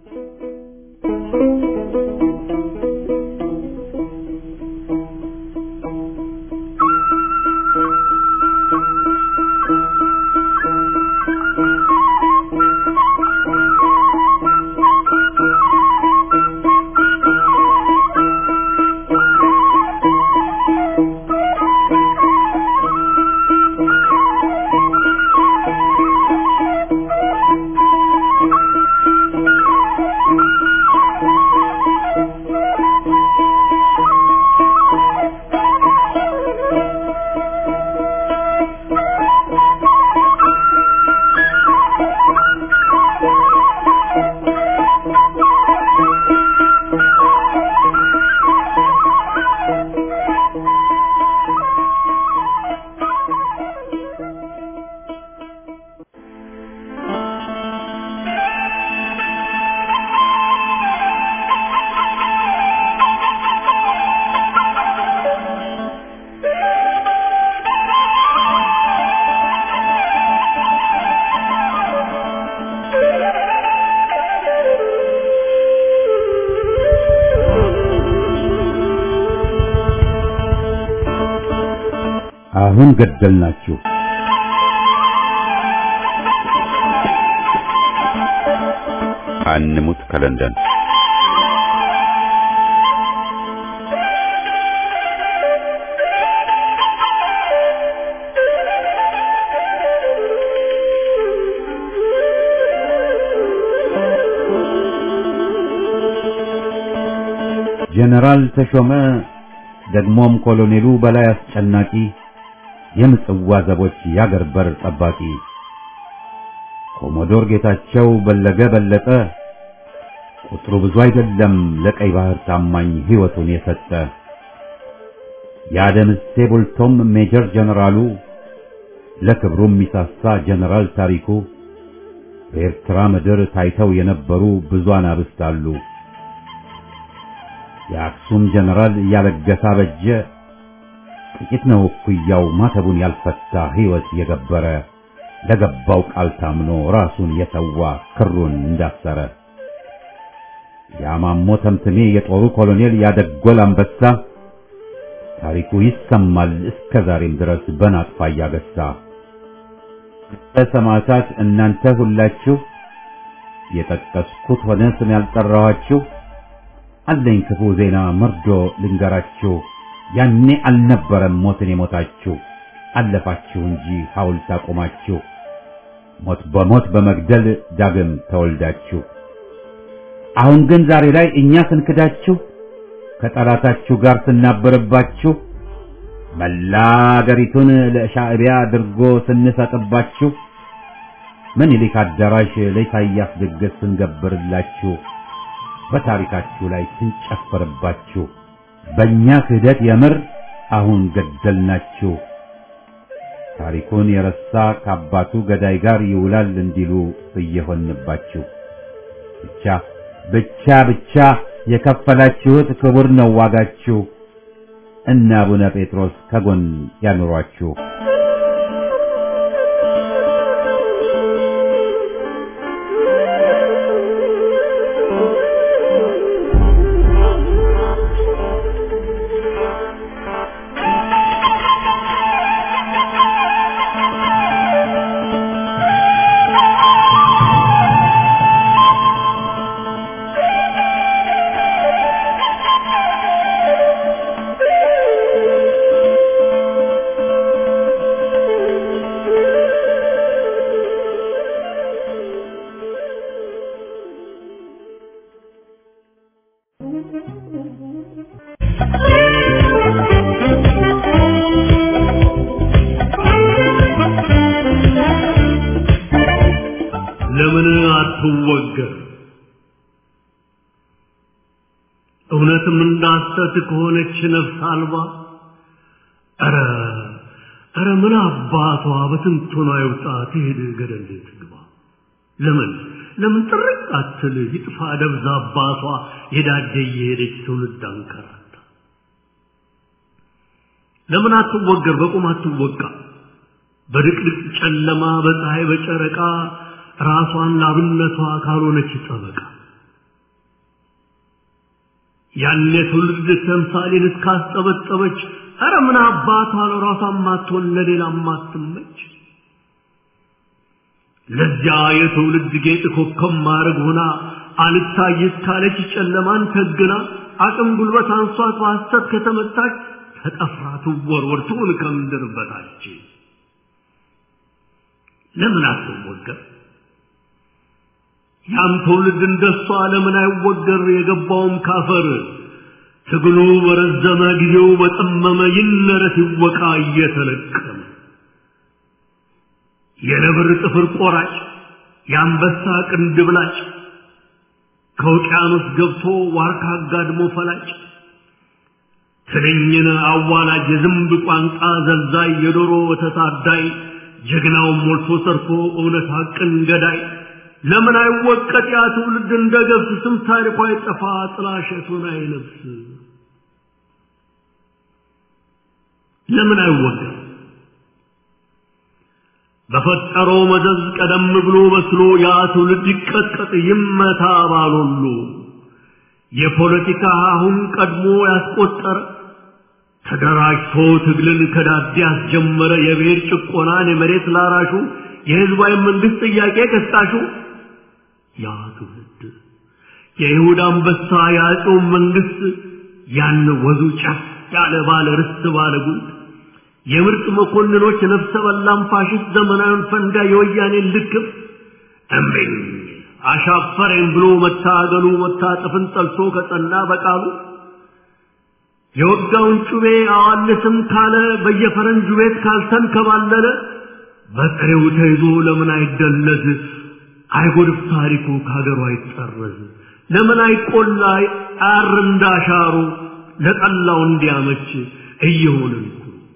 አሁን ገደልናችሁ። አንሙት ከለንደን ጀነራል ተሾመ ደግሞም ኮሎኔሉ በላይ አስጨናቂ የምጽዋ ዘቦች ያገር በር ጠባቂ ኮሞዶር ጌታቸው በለገ በለጠ ቁጥሩ ብዙ አይደለም ለቀይ ባህር ታማኝ ሕይወቱን የሰጠ የአደምሴ ቡልቶም ሜጀር ጀነራሉ ለክብሩ የሚሳሳ ጀነራል ታሪኩ በኤርትራ ምድር ታይተው የነበሩ ብዙ አናብስት አሉ። የአክሱም ጀነራል ያለገሳ በጀ ጥቂት ነው እኩያው ማተቡን ያልፈታ ሕይወት የገበረ ለገባው ቃል ታምኖ ራሱን የሰዋ ክሩን እንዳሰረ ያማሞ ተምትሜ የጦሩ ኮሎኔል ያደጎል አንበሳ ታሪኩ ይሰማል እስከ ዛሬም ድረስ በናጥፋ እያገሳ ሰማዕታት እናንተ ሁላችሁ የጠቀስኩት ሆነ ስም ያልጠራኋችሁ አለኝ ክፉ ዜና መርዶ ልንገራችሁ ያኔ አልነበረም ሞትን የሞታችሁ አለፋችሁ እንጂ ሐውልት አቆማችሁ ሞት በሞት በመግደል ዳግም ተወልዳችሁ አሁን ግን ዛሬ ላይ እኛ ስንክዳችሁ ከጠላታችሁ ጋር ስናበርባችሁ መላ አገሪቱን ለሻዕቢያ አድርጎ ስንሰጥባችሁ ምኒልክ አዳራሽ ለኢሳያስ ድግስ ስንገብርላችሁ በታሪካችሁ ላይ ስንጨፍርባችሁ በእኛ ክህደት የምር አሁን ገደልናችሁ። ታሪኩን የረሳ ከአባቱ ገዳይ ጋር ይውላል እንዲሉ እየሆንባችሁ ብቻ ብቻ ብቻ የከፈላችሁት ክቡር ነው ዋጋችሁ። እነ አቡነ ጴጥሮስ ከጎን ያኑሯችሁ። ለምን አትወገር? እውነትም እንዳሰት ከሆነች ነፍስ አልባ ኧረ ኧረ ምን አባቷ በትንቱና ይውጣ ትሄድ ገደል ትግባ። ለምን ለምን ጥርቅ አትል ይጥፋ ደብዛ አባቷ የዳደ እየሄደች ትውልድ አንከራታ። ለምን አትወገር በቁም አትወቃ በድቅድቅ ጨለማ በፀሐይ በጨረቃ ራሷን ላብነቷ ካልሆነች ጠበቃ ያኔ ትውልድ ተምሳሌን እስካስጠበጠበች ኧረ ምን አባቷ ለራሷን ማትሆን ለሌላ ማትመች ለዚያ የትውልድ ጌጥ ኮከብ ማድረግ ሆና አልታይ እስካለች ጨለማን ተግና አቅም ጉልበት አንሷት በሐሰት ከተመታች ተጠፍራ ትወርወር ትሁን ከምድር በታች ለምን አትወገር? ያም ትውልድ እንደሷ ለምን አይወገር? የገባውም ካፈር ትግሉ በረዘመ ጊዜው በጠመመ ይነረት ይወቃ እየተለቀመ የነብር ጥፍር ቆራጭ የአንበሳ ቅንድብ ላጭ ከውቅያኖስ ገብቶ ዋርካ አጋድሞ ፈላጭ ትንኝን አዋላጅ የዝንብ ቋንቋ ዘልዛይ የዶሮ ወተት አዳይ ጀግናውን ሞልቶ ሰርቶ እውነት ሐቅን ገዳይ ለምን አይወቀጥ ያ ትውልድ እንደ ገብስ ስም ታሪኳ አይጠፋ ጥላሸቱን አይለብስ ለምን አይወገር በፈጠረው መዘዝ ቀደም ብሎ በስሎ ያ ትውልድ ይቀጥቀጥ ይመታ ባሎሉ የፖለቲካ አሁን ቀድሞ ያስቆጠረ ተደራጅቶ ትግልን ከዳዴ ያስጀመረ የብሔር ጭቆናን የመሬት ላራሹ የህዝባዊ መንግስት ጥያቄ ቀስቃሹ ያ ትውልድ የይሁዳ አንበሳ የአፄው መንግስት ያን ወዙ ጫፍ ያለ ባለ ርስት ባለ ጉልት የምርጥ መኮንኖች ነፍሰ በላም ፋሽስት ዘመናዊን ፈንጋ የወያኔን ልክፍ እምቢኝ አሻፈረኝ ብሎ መታገሉ መታጠፍን ጠልቶ ከጸና በቃሉ የወጋውን ጩቤ አዋልስም ካለ በየፈረንጁ ቤት ካልተንከባለለ በጥሬው ተይዞ ለምን አይደለዝ አይጎድፍ ታሪኩ ከሀገሩ አይጠረዝ ለምን አይቆላ አር እንዳሻሩ ለጠላው እንዲያመች እየሆንን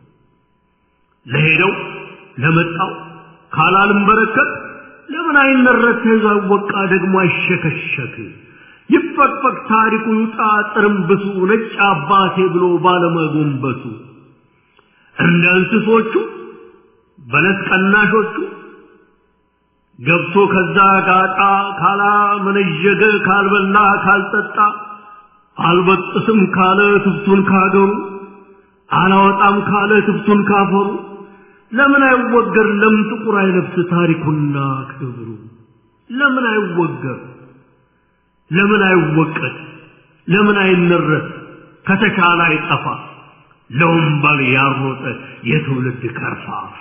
ለሄደው ለመጣው ካላልም በረከት ለምን አይነረት ተይዞ አይወቃ ደግሞ አይሸከሸክ ይፈቅፈቅ ታሪኩ ይውጣ ጥርምብሱ ነጭ አባቴ ብሎ ባለመጎንበሱ እንደ እንስሶቹ በለስ ቀናሾቹ ገብቶ ከዛ ጋጣ ካላ መነዠገ ካልበላ ካልጠጣ አልበጥስም ካለ ትብቱን ካገሩ አላወጣም ካለ ትብቱን ካፈሩ ለምን አይወገር ለምን ጥቁር አይለብስ ታሪኩና ክብሩ ለምን አይወገር ለምን አይወቀት ለምን አይነረት ከተቻለ አይጠፋ ለወንበል ያሮጠ የትውልድ ከርፋፋ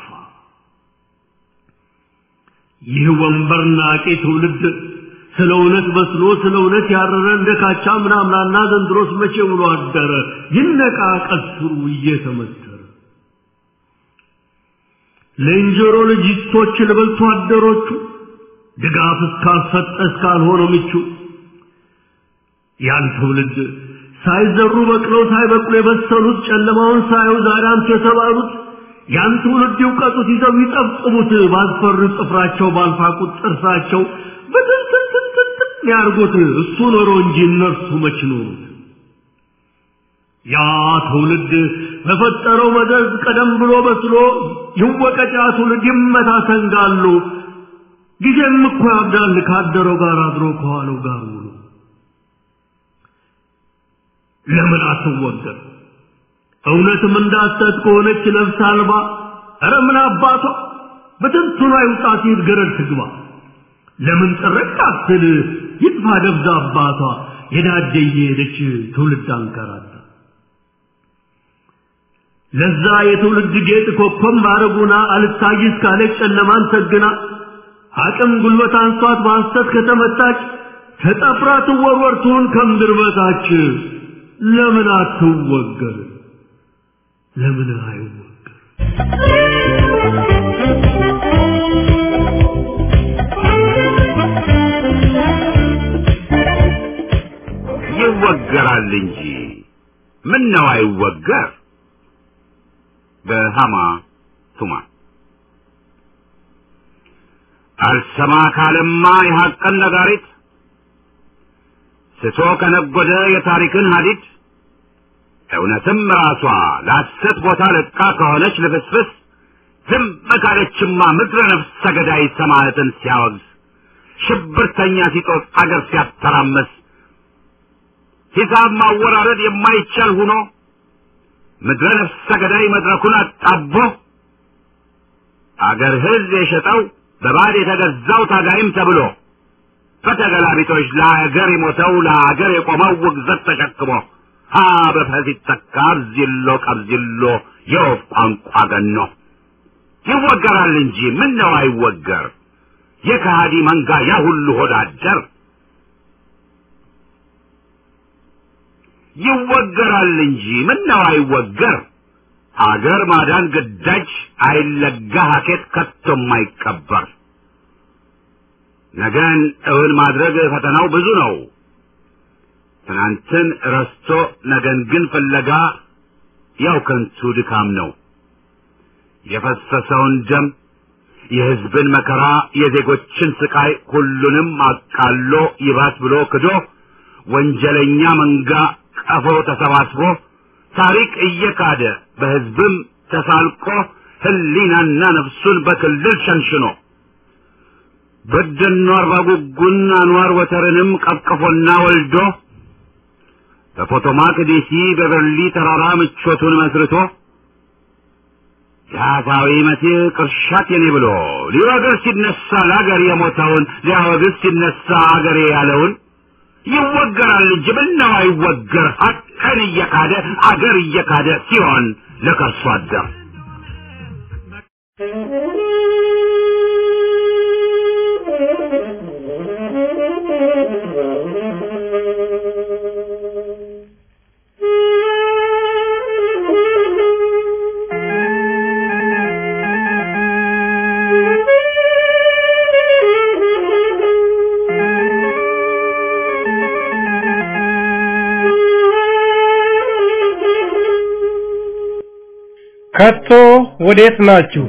ይህ ወንበር ናቂ ትውልድ ስለ እውነት በስሎ ስለ እውነት ያረረ እንደ ካቻ ምናምናና ዘንድሮስ መቼ ውሎ አደረ ይነቃ ቀስሩ እየተመተረ ለእንጀሮ ልጅቶች ለበልቶ አደሮቹ ድጋፍ እስካልሰጠ እስካልሆነ ምቹ ያን ትውልድ ሳይዘሩ በቅለው ሳይበቅሉ የበሰሉት ጨለማውን ሳዩ ዛሬ አንቱ የተባሉት ያን ትውልድ ይውቀጡት ይዘው ይጠብጥቡት ባልፈሩ ጥፍራቸው ባልፋቁት ጥርሳቸው በትንትንትንትን ያርጉት እሱ ኖሮ እንጂ እነርሱ መች ኖሩት ያ ትውልድ በፈጠረው መዘዝ ቀደም ብሎ በስሎ ይወቀጫ ትውልድ ይመታ ሰንጋሉ ጊዜም እኮ ያብዳል ካደረው ጋር አድሮ ከዋለው ጋር ውሎ ለምን አትወገር እውነትም እንዳሰት ከሆነች ነፍስ አልባ ኧረ ምን አባቷ በትንቱና ይውጣ ሲል ገረድ ትግባ ለምን ጥርቅ አትል ይጥፋ ደብዛ አባቷ የዳደ እየሄደች ትውልድ አንከራታ ለዛ የትውልድ ጌጥ ኮከብ ማረጉና አልታይ እስካለች ጨለማን ሰግና አቅም ጉልበት አንሷት በሐሰት ከተመታች ተጠፍራ ትወርወር ትሁን ከምድር በታች ለምን አትወገር ለምን አይወገር ይወገራል እንጂ ምን ነው አይወገር በሃማ ቱማ አልሰማ ካለማ የሐቅን ነጋሪት ስቶ ከነጎደ የታሪክን ሀዲድ እውነትም ራሷ ለሐሰት ቦታ ለቃ ከሆነች ልፍስፍስ ዝም ካለችማ ምድረ ነፍስ ሰገዳይ ሰማዕትን ሲያወግዝ ሽብርተኛ ሲጦስ አገር ሲያተራመስ ሂሳብ ማወራረድ የማይቻል ሁኖ ምድረ ነፍስ ሰገዳይ መድረኩን አጣቦ አገር ሕዝብ የሸጠው በባድ የተገዛው ታጋይም ተብሎ በተገላቢጦች ለአገር የሞተው ለአገር የቆመው ውግዘት ተሸክሞ ሀ በፈስ ይተካ አብዚሎ ቀብዚሎ የወፍ ቋንቋ ገኖ ይወገራል እንጂ ምን ነው አይወገር የከሃዲ መንጋ ያ ሁሉ ሆዳደር ይወገራል እንጂ ምን ነው አይወገር አገር ማዳን ግዳጅ አይለጋ ሀኬት ከቶም አይቀበር ነገን እውን ማድረግ ፈተናው ብዙ ነው ትናንትን ረስቶ ነገን ግን ፍለጋ ያው ከንቱ ድካም ነው የፈሰሰውን ደም የሕዝብን መከራ የዜጎችን ስቃይ ሁሉንም አቃሎ ይባስ ብሎ ክዶ ወንጀለኛ መንጋ ቀፎ ተሰባስቦ ታሪክ እየካደ በሕዝብም ተሳልቆ ህሊናና ነፍሱን በክልል ሸንሽኖ በደኖ አርባ ጉጉን አንዋር ወተርንም ቀቅፎና ወልዶ በፖቶማክ ዲሲ በበርሊ ተራራ ምቾቱን መስርቶ የአፋዊ መሲህ ቅርሻት የኔ ብሎ ሊወግር ሲነሳ ለአገር የሞተውን ሊያወግዝ ሲነሳ አገሬ ያለውን ይወገራል እንጂ ምነው አይወገር ሀቅን እየካደ አገር እየካደ ሲሆን ለከርሶ አደር ከቶ ወዴት ናችሁ?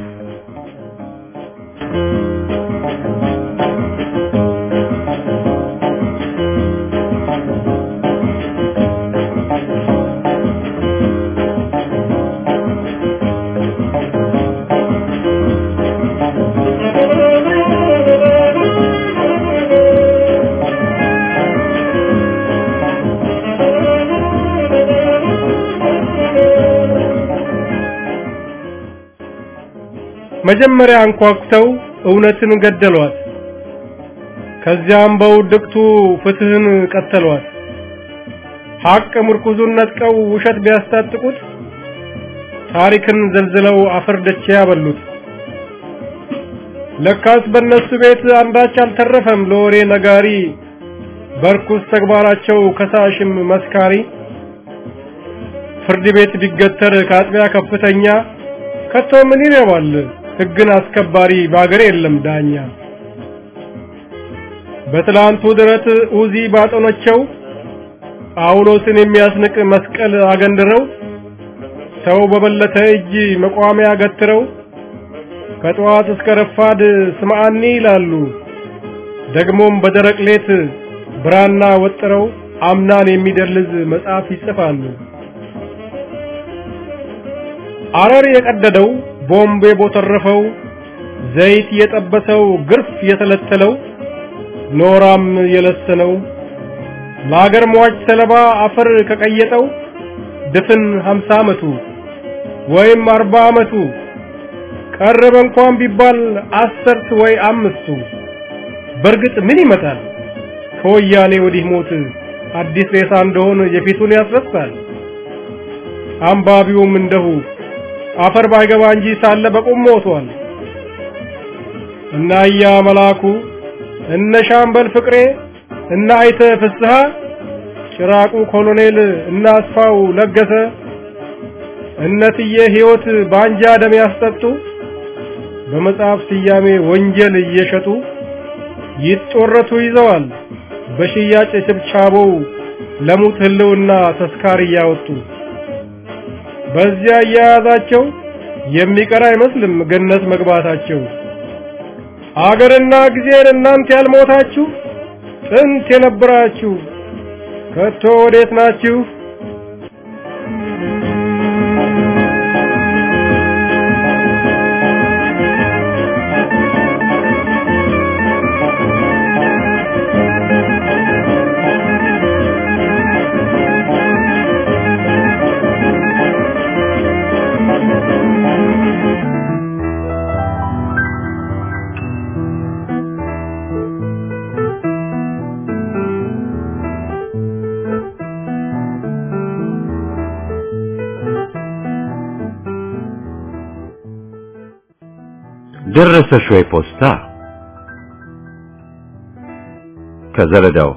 መጀመሪያ አንኳኩተው እውነትን ገደሏት። ከዚያም በውድቅቱ ፍትህን ቀተሏት። ሐቅ ምርኩዙን ነጥቀው ውሸት ቢያስታጥቁት ታሪክን ዘልዝለው አፈር ደቼ ያበሉት። ለካስ በእነሱ ቤት አንዳች አልተረፈም ለወሬ ነጋሪ፣ በርኩስ ተግባራቸው ከሳሽም መስካሪ። ፍርድ ቤት ቢገተር ከአጥቢያ ከፍተኛ ከቶ ምን ይረባል ሕግን አስከባሪ በአገር የለም ዳኛ። በትላንቱ ድረት ኡዚ ባጠኖቸው ጳውሎስን የሚያስንቅ መስቀል አገንድረው ሰው በበለተ እጅ መቋሚያ ገትረው ከጠዋት እስከ ረፋድ ስምዓኒ ይላሉ። ደግሞም በደረቅ ሌት ብራና ወጥረው አምናን የሚደልዝ መጽሐፍ ይጽፋሉ። አረር የቀደደው ቦምብ የቦተረፈው ዘይት የጠበሰው ግርፍ የተለተለው ኖራም የለሰነው ለአገር ሟች ሰለባ አፈር ከቀየጠው ድፍን ሀምሳ ዓመቱ ወይም አርባ ዓመቱ ቀረበ እንኳን ቢባል አስርት ወይ አምስቱ በእርግጥ ምን ይመጣል ከወያኔ ወዲህ ሞት አዲስ ሬሳ እንደሆነ የፊቱን ያስረሳል አንባቢውም እንደሁ አፈር ባይገባ እንጂ ሳለ በቁም ሞቷል እና እያ መላኩ እነ ሻምበል ፍቅሬ እና አይተ ፍስሐ ጭራቁ ኮሎኔል እና አስፋው ለገሰ እነትዬ ሕይወት ባንጃ ደም ያስጠጡ በመጽሐፍ ስያሜ ወንጀል እየሸጡ ይጦረቱ ይዘዋል በሽያጭ ችብቻቦው ለሙት ህልውና ተስካር እያወጡ በዚያ እያያዛቸው የሚቀር አይመስልም ገነት መግባታቸው። አገርና ጊዜን እናንተ ያልሞታችሁ ጥንት የነበራችሁ ከቶ ወዴት ናችሁ? ደረሰሽ ወይ ፖስታ? ከዘለዳው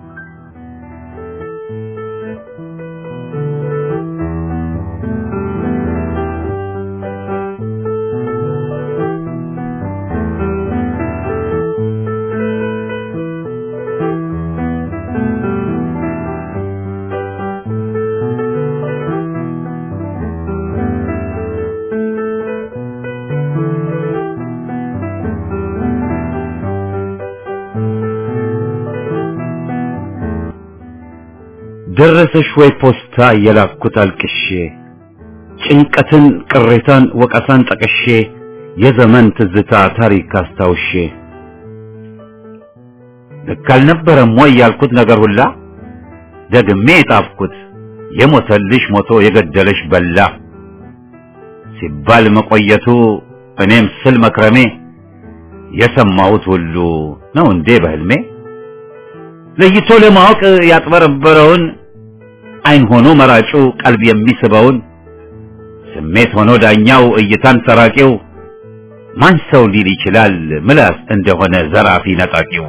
ደረሰሽ ወይ ፖስታ የላኩት አልቅሼ ጭንቀትን ቅሬታን ወቀሳን ጠቅሼ የዘመን ትዝታ ታሪክ አስታውሼ ልክ አልነበረም ወይ ያልኩት ነገር ሁላ ደግሜ የጣፍኩት የሞተልሽ ሞቶ የገደለሽ በላ ሲባል መቆየቱ እኔም ስል መክረሜ የሰማሁት ሁሉ ነው እንዴ በህልሜ ለይቶ ለማወቅ ያጥበረበረውን አይን ሆኖ መራጩ ቀልብ የሚስበውን ስሜት ሆኖ ዳኛው እይታን ሰራቂው ማን ሰው ሊል ይችላል ምላስ እንደሆነ ዘራፊ ነጣቂው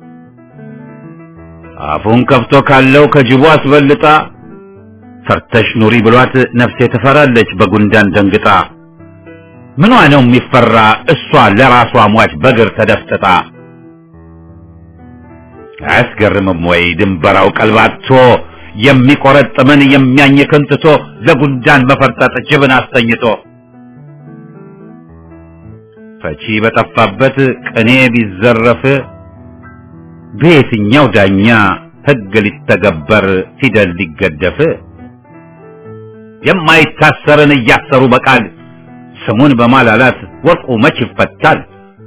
አፉን ከፍቶ ካለው ከጅቡ አስበልጣ ፈርተሽ ኑሪ ብሏት ነፍሴ ትፈራለች በጉንዳን ደንግጣ ምኗ ነው የሚፈራ እሷ ለራሷ ሟች በግር ተደፍጥጣ አያስገርምም ወይ ድንበራው ቀልባቶ የሚቆረጥምን የሚያኝክን ትቶ ለጉንዳን መፈርጠጥ ጅብን አስተኝቶ ፈቺ በጠፋበት ቅኔ ቢዘረፍ በየትኛው ዳኛ ሕግ ሊተገበር ፊደል ሊገደፍ የማይታሰርን እያሰሩ በቃል ስሙን በማላላት ወርቁ መች ይፈታል?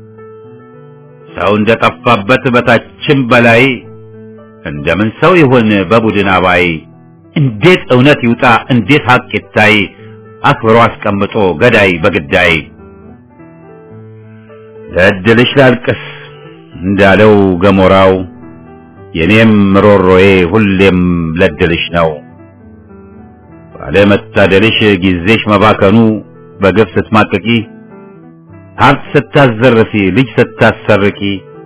ሰው እንደጠፋበት በታችም በላይ እንደምን ሰው ይሁን በቡድን አባይ? እንዴት እውነት ይውጣ እንዴት ሀቅ ይታይ? አክብሮ አስቀምጦ ገዳይ በግዳይ ለእድልሽ ላልቅስ እንዳለው ገሞራው የኔም ሮሮዬ ሁሌም ለድልሽ ነው። ባለመታደልሽ ጊዜሽ መባከኑ በግፍ ስትማቅቂ ሀብት ስታዘርፊ ልጅ ስታሰርቂ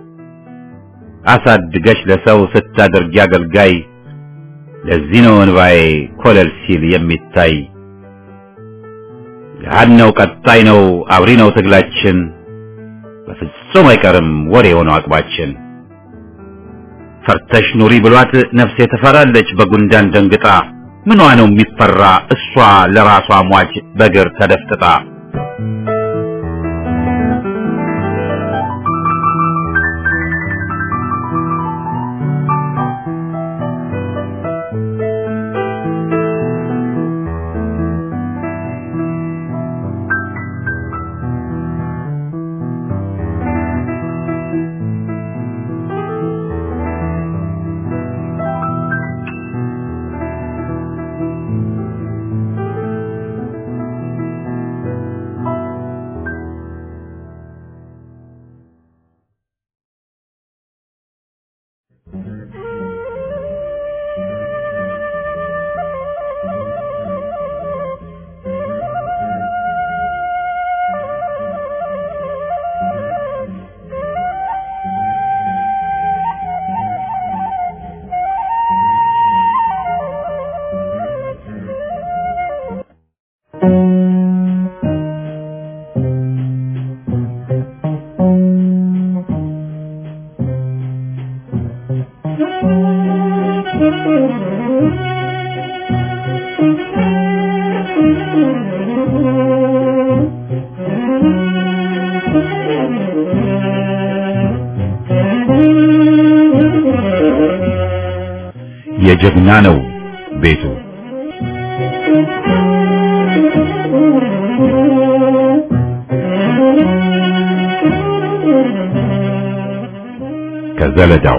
አሳድገሽ ለሰው ስታደርጊ አገልጋይ ለዚህ ነው እንባዬ ኮለል ሲል የሚታይ ገሃድ ነው ቀጣይ ነው አብሪ ነው ትግላችን በፍጹም አይቀርም ወሬ የሆነው አቅባችን ፈርተሽ ኑሪ ብሏት ነፍሴ ትፈራለች በጉንዳን ደንግጣ ምኗ ነው የሚፈራ እሷ ለራሷ ሟች በግር ተደፍጥጣ የጀግና ነው ቤቱ ከዘለዳው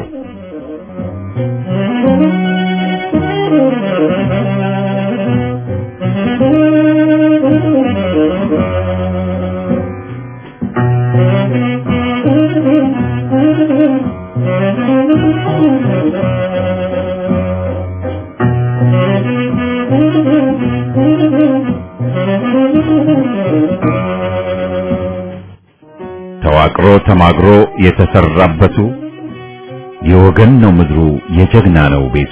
ተዋቅሮ ተማግሮ የተሰራበቱ የወገን ነው ምድሩ የጀግና ነው ቤቱ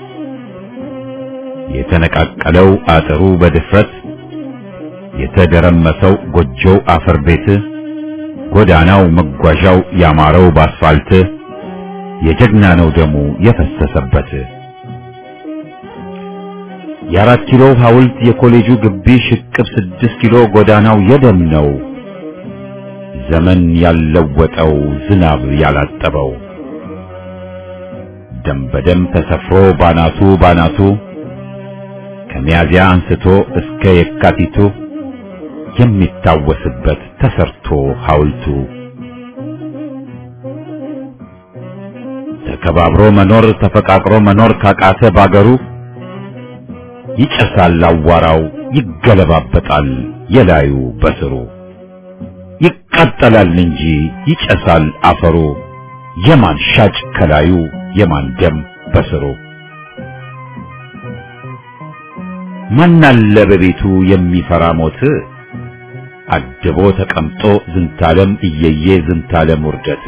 የተነቃቀለው አጥሩ በድፍረት የተደረመሰው ጎጆው አፈር ቤት ጎዳናው መጓዣው ያማረው ባስፋልት የጀግና ነው ደሙ የፈሰሰበት የአራት ኪሎ ሐውልት የኮሌጁ ግቢ ሽቅብ ስድስት ኪሎ ጎዳናው የደም ነው ዘመን ያለወጠው ዝናብ ያላጠበው ደም በደም ተሰፍሮ ባናቱ ባናቱ ከሚያዚያ አንስቶ እስከ የካቲቱ የሚታወስበት ተሰርቶ ሐውልቱ ተከባብሮ መኖር ተፈቃቅሮ መኖር ካቃተ ባገሩ ይጨሳል አዋራው ይገለባበጣል የላዩ በስሩ ይቃጠላል እንጂ ይጨሳል አፈሩ የማን ሻጭ ከላዩ የማን ደም በስሩ ማናለ በቤቱ የሚፈራ ሞት አድቦ ተቀምጦ ዝንታለም እየየ ዝንታለም ውርደት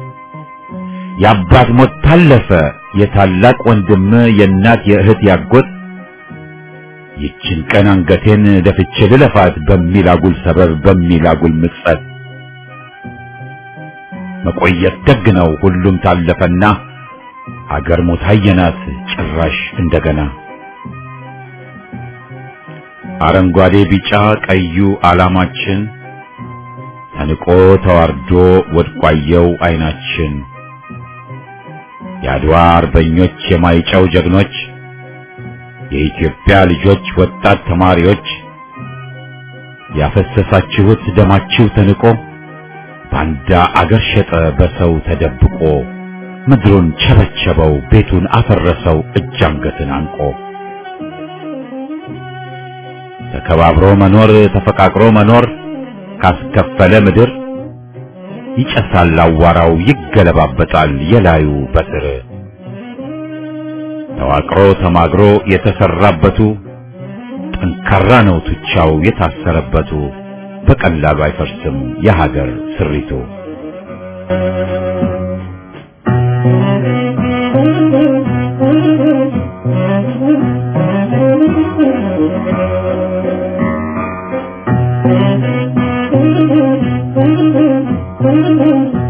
የአባት ሞት ታለፈ የታላቅ ወንድም የእናት የእህት ያጎት ይችን ቀን አንገቴን ደፍቼ ልለፋት በሚል አጉል ሰበብ በሚል አጉል ምጸት መቆየት ደግ ነው ሁሉም ታለፈና አገር ሞት አየናት ጭራሽ እንደገና አረንጓዴ ቢጫ ቀዩ ዓላማችን ተንቆ ተዋርዶ ወድቋየው አይናችን የአድዋ አርበኞች የማይጨው ጀግኖች የኢትዮጵያ ልጆች ወጣት ተማሪዎች ያፈሰሳችሁት ደማችሁ ተንቆ ባንዳ አገር ሸጠ በሰው ተደብቆ ምድሩን ቸበቸበው ቤቱን አፈረሰው እጅ አንገትን አንቆ ተከባብሮ መኖር ተፈቃቅሮ መኖር ካስከፈለ ምድር ይጨሳል አዋራው ይገለባበጣል የላዩ በስር ተዋቅሮ ተማግሮ የተሰራበቱ ጠንካራ ነው ቱቻው የታሰረበቱ በቀላሉ አይፈርስም የሀገር ስሪቱ። Thank you.